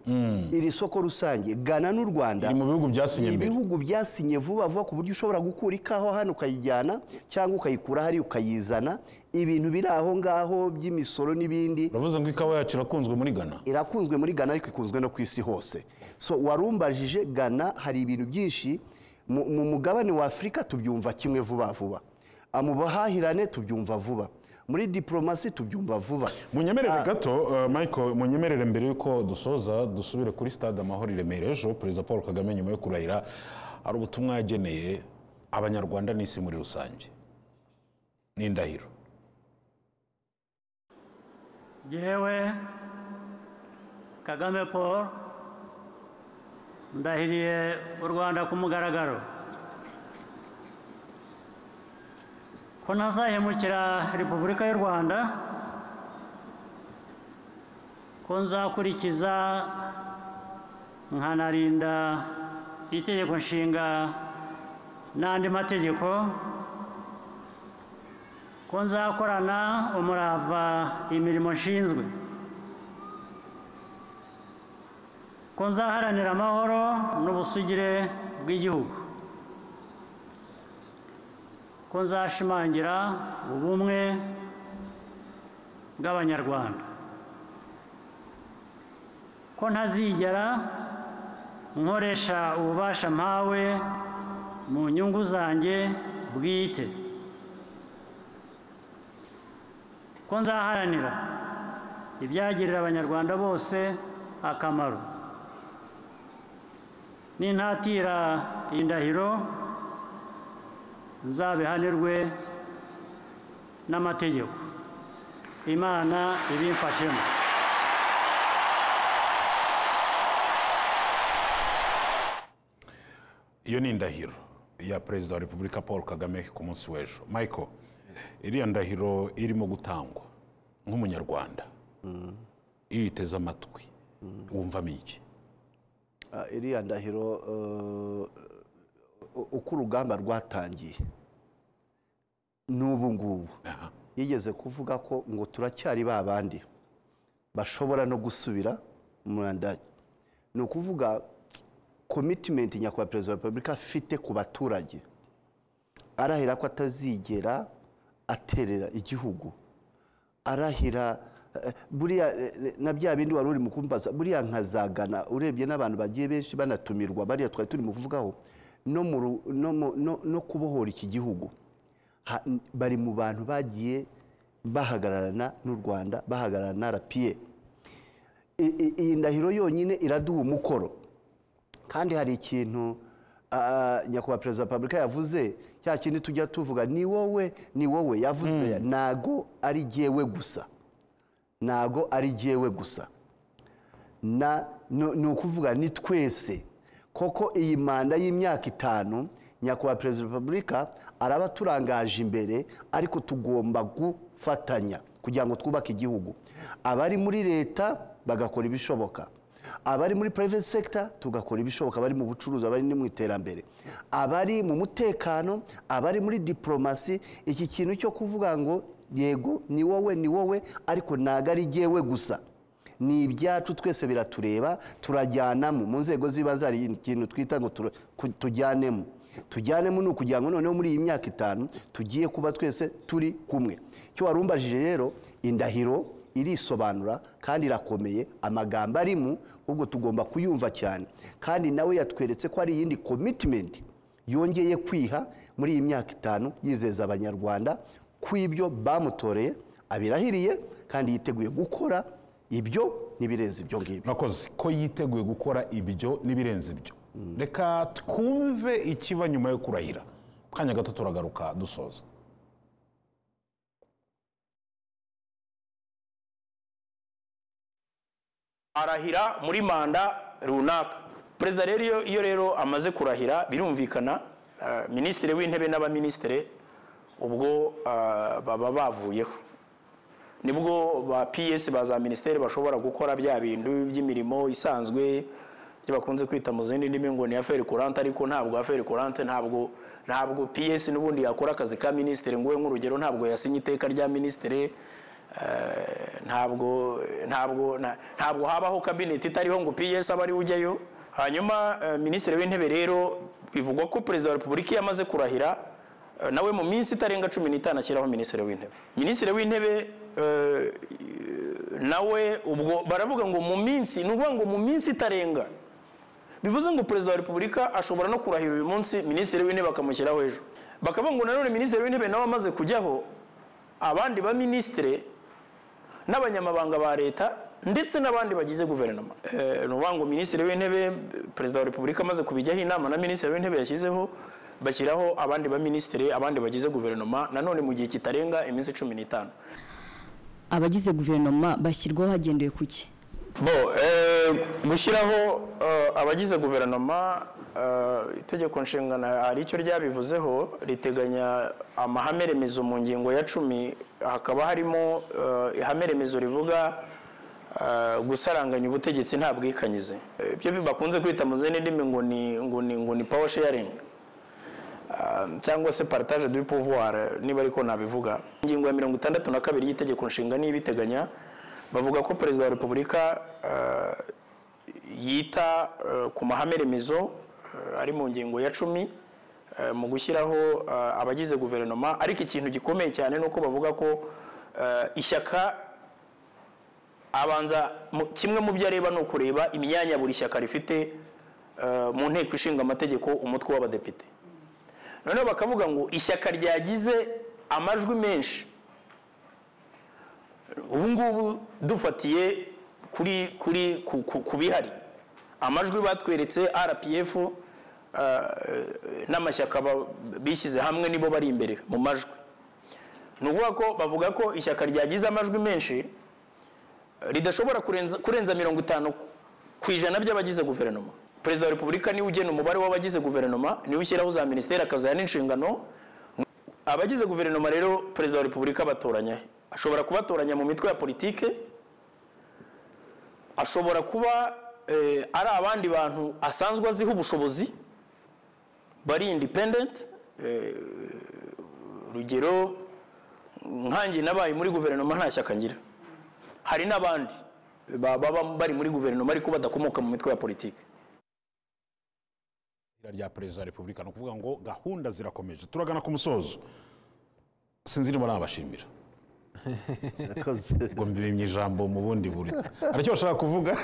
iri soko rusange ghana n'u rwanda iri mu bihugu byasinye mbere ibihugu byasinye vuba vuba ku buryo ushobora gukura ikawa hano ukayijyana cyangwa ukayikura hariya ukayizana ibintu biri aho ngaho by'imisoro n'ibindi uravuze ngo ikawa yacu irakunzwe muri ghana irakunzwe muri ghana ariko ikunzwe no ku isi hose so warumbajije ghana hari ibintu byinshi mu mu mugabane wa afurika tubyumva kimwe vuba vuba Ah, mu buhahirane tubyumva vuba muri diporomasi tubyumva vuba munyemerere gato uh, michael munyemerere mbere y'uko dusoza dusubire kuri stade amahoro i remera ejo perezida paul kagame nyuma yo kurahira hari ubutumwa yageneye abanyarwanda n'isi muri rusange n'indahiro jewe kagame paul ndahiriye u rwanda ku mugaragaro ko ntazahemukira repubulika y'u rwanda ko nzakurikiza nkanarinda itegeko nshinga n'andi mategeko ko nzakorana umurava imirimo nshinzwe ko nzaharanira amahoro n'ubusugire bw'igihugu ko nzashimangira ubumwe bw'abanyarwanda ko ntazigera nkoresha ububasha mpawe mu nyungu zanjye bwite ko nzaharanira ibyagirira abanyarwanda bose akamaro nintatira iyi ndahiro nzabihanirwe n'amategeko imana ibimfashemo iyo ni indahiro ya perezida wa repubulika paul kagame ku munsi w'ejo michael iriya ndahiro irimo gutangwa nk'umunyarwanda iyo uyiteze amatwi wumvamo iki Ah, iriya ndahiro eh, u- uko urugamba rwatangiye n'ubu ngubu yigeze kuvuga ko ngo turacyari ba bandi bashobora no gusubira mu ndage ni ukuvuga komitimenti nyakubahwa perezida wa repubulika afite ku baturage arahira ko atazigera aterera igihugu arahira eh, buriya eh, na bya bindi wari uri mu kumbaza buriya nkazagana urebye n'abantu bagiye benshi banatumirwa bariya twari turi mu kuvugaho no mu ru- no mu- no- no kubohora iki gihugu Ha- n- bari mu bantu bagiye bahagararana n'u rwanda bahagararana na rpa I- i- iyi ndahiro yonyine iraduha umukoro kandi hari ikintu ah, nyakubahwa perezida wa repubulika yavuze cya kindi tujya tuvuga ni wowe ni wowe yavuze ntago ari jyewe gusa ntago ari jyewe gusa na ni- ni ukuvuga ni twese koko iyi manda y'imyaka itanu nyakubahwa perezida wa repubulika araba aturangaje imbere ariko tugomba gufatanya kugira ngo twubake igihugu abari muri leta bagakora ibishoboka abari muri private sector tugakora ibishoboka abari mu bucuruzi abari no mu iterambere abari mu mutekano abari muri diplomasi iki kintu cyo kuvuga ngo yego ni wowe ni wowe ariko ntago ari jyewe gusa ni ibyacu twese biratureba turajyanamo mu nzego z'ibanze hari ikintu twita ngo tura- ku- tujyanemo tujyanemo ni ukugira ngo noneho muri iyi myaka itanu tugiye kuba twese turi kumwe icyo warumbajije rero indahiro irisobanura kandi irakomeye amagambo arimo ahubwo tugomba kuyumva cyane kandi nawe yatweretse ko hari iyindi komitimenti yongeye kwiha muri iyi myaka itanu yizeza abanyarwanda ko ibyo bamutoreye abirahiriye kandi yiteguye gukora ibyo n'ibirenze ibyo ngibyo murakoze ko yiteguye gukora ibyo n'ibirenze ibyo reka twumve ikiba nyuma yo kurahira kanya gato turagaruka dusoza arahira muri manda runaka perezida rero iyo- iyo rero amaze kurahira birumvikana ah, minisitiri w'intebe n'abaminisitiri ubwo ah, baba bavuyeho nibwo ba ps ba za minisiteri bashobora gukora bya bintu by'imirimo isanzwe ibyo bakunze kwita mu zindi ndimi ngo ni aferi kurante ariko ntabwo aferi kurante ntabwo ntabwo ps n'ubundi yakora akazi ka minisitiri nguhe nk'urugero ntabwo yasinye iteka rya minisitiri eh, ntabwo ntabwo na- ntabwo habaho kabineti itariho ngo ps abe ariwe ujyayo hanyuma eh, minisitiri w'intebe rero bivugwa ko perezida wa repubulika iyo amaze kurahira Eh, nawe mu minsi itarenga cumi n'itanu ashyiraho minisitiri w'intebe minisitiri w'intebe eh, nawe ubwo baravuga ngo mu minsi ni ukuvuga ngo mu minsi itarenga bivuze ngo perezida wa repubulika ashobora no kurahira uyu munsi minisitiri w'intebe akamushyiraho ejo bakavuga ngo nanone minisitiri w'intebe nawe amaze kujyaho abandi ba minisitiri n'abanyamabanga ba leta ndetse n'abandi bagize guverinoma Eh, ni ukuvuga ngo minisitiri w'intebe perezida wa repubulika amaze kubijyaho inama na minisitiri w'intebe yashyizeho bashyiraho abandi ba minisitiri abandi bagize guverinoma nanone mu gihe kitarenga iminsi cumi n'itanu abagize guverinoma bashyirwaho hagendewe ku ki bo eh, gushyiraho eh, abagize guverinoma eh, itegeko nshingano hari icyo ryabivuzeho riteganya amahame remezo mu ngingo ya cumi hakaba harimo eh, ihame remezo rivuga eh, gusaranganya ubutegetsi nta bwikanyize Eh, ibyo bakunze kwita mu zindi ndimi ngo ni ngo ni ngo ni power sharing Um, cyangwa se partage du pouvoir eh, niba ariko nabivuga ingingo ya mirongo itandatu na kabiri y'itegeko nshinga niyo ibiteganya bavuga ko perezida wa repubulika eh, yita eh, ku mahame remezo eh, ari mu ngingo ya cumi eh, mu gushyiraho eh, abagize guverinoma ariko ikintu gikomeye cyane ni uko bavuga ko eh, ishyaka abanza mu- kimwe mu byo areba ni ukureba imyanya buri shyaka rifite eh, mu nteko ishinga amategeko umutwe w'abadepite noneho bakavuga ngo ishyaka ryagize amajwi menshi ubu ngubu dufatiye kuri kuri ku- ku- ku bihari amajwi batweretse rpf eh, n'amashyaka ba- bishyize hamwe nibo bari imbere mu majwi ni ukuvuga ko bavuga ko ishyaka ryagize amajwi menshi ridashobora kurenza, kurenza mirongo itanu ku ijana by'abagize guverinoma perezida wa repubulika niwe ugena umubare w'abagize guverinoma niwe ushyiraho za minisiteri akaziha n'inshingano abagize guverinoma rero perezida wa repubulika abatoranya he? ashobora kubatoranya mu mitwe ya politike ashobora kuba eh, ari abandi bantu asanzwe aziho ubushobozi bari independent eh, urugero nkanjye nabaye muri guverinoma nta shyaka ngira hari n'abandi baba bari muri guverinoma ariko badakomoka mu mitwe ya politiki Ira rya perezida wa repubulika ni ukuvuga ngo gahunda zirakomeje turagana ku musozo sinzi niba nabashimira Murakoze. ngo mbimye ijambo mu bundi buryo hari icyo bashaka kuvuga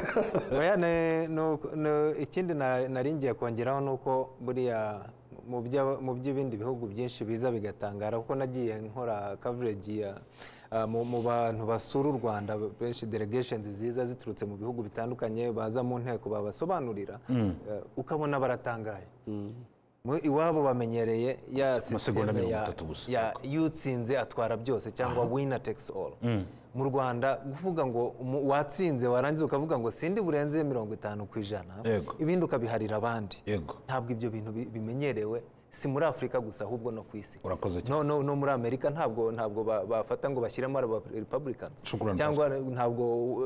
Oya, ne- nuko- nu- ikindi na- nari ngiye kongeraho ni uko buriya mu bya- mu by'ibindi bihugu byinshi biza bigatangara kuko nagiye nkora coverage ya ah, mu mu bantu basura u rwanda benshi delegations ziza ziturutse mu bihugu bitandukanye baza mu nteko babasobanurira eh, ukabona baratangaye Mu- iwabo bamenyereye ya Amasegonda sisiteme mirongo ya- itatu gusa. ya yutsinze atwara byose cyangwa winner takes all mu rwanda kuvuga ngo umu- watsinze warangiza ukavuga ngo sindi burenze mirongo itanu ku ijana Yego. ibindi ukabiharira abandi yego ntabwo ibyo bintu bi- bimenyerewe si muri afurika gusa ahubwo no ku isi urakoze cyane no, no, no muri amerika ntabwo ntabwo ba- bafata ngo bashyiremo aba republicans Shukrani, cyangwa ntabwo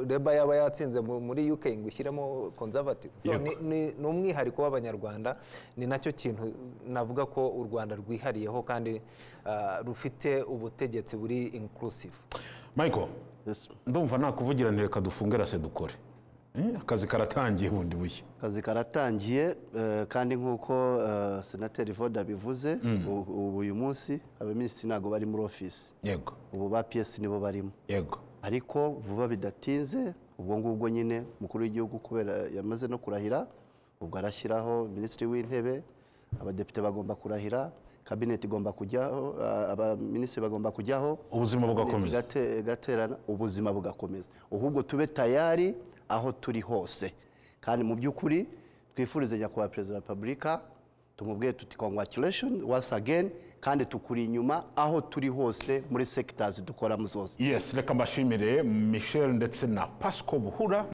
reba yaba yatsinze mu- muri uk ngo ushyiremo conservative so, Yego. ni, ni, ni umwihariko w'abanyarwanda ni nacyo kintu navuga ko u rwanda rwihariyeho kandi ah, rufite ubutegetsi buri inclusive michael Yes. ndumva nta kuvugira nti reka dufunge rase dukore Eh, akazi karatangiye bundi bushya akazi karatangiye eh, kandi nk'uko eh, senateri voda abivuze u- ubu uyu munsi abaminisitiri ntabwo bari muri ofisi yego ubu ba piyesi nibo barimo yego ariko vuba bidatinze ubwo ngubwo nyine umukuru w'igihugu kubera yamaze no kurahira ubwo arashyiraho minisitiri w'intebe abadepite bagomba kurahira kabineti igomba kujyaho a- abaminisitiri bagomba kujyaho Ubuzima Kabineti bugakomeza. igate- igaterana ubuzima bugakomeza ahubwo tube tayari aho turi hose kandi mu by'ukuri twifurize nyakubahwa perezida wa repubulika tumubwiye tuti congratulation once again kandi tukuri inyuma aho turi hose muri sectors dukoramo zose yes reka mbashimire michel ndetse na pasco buhura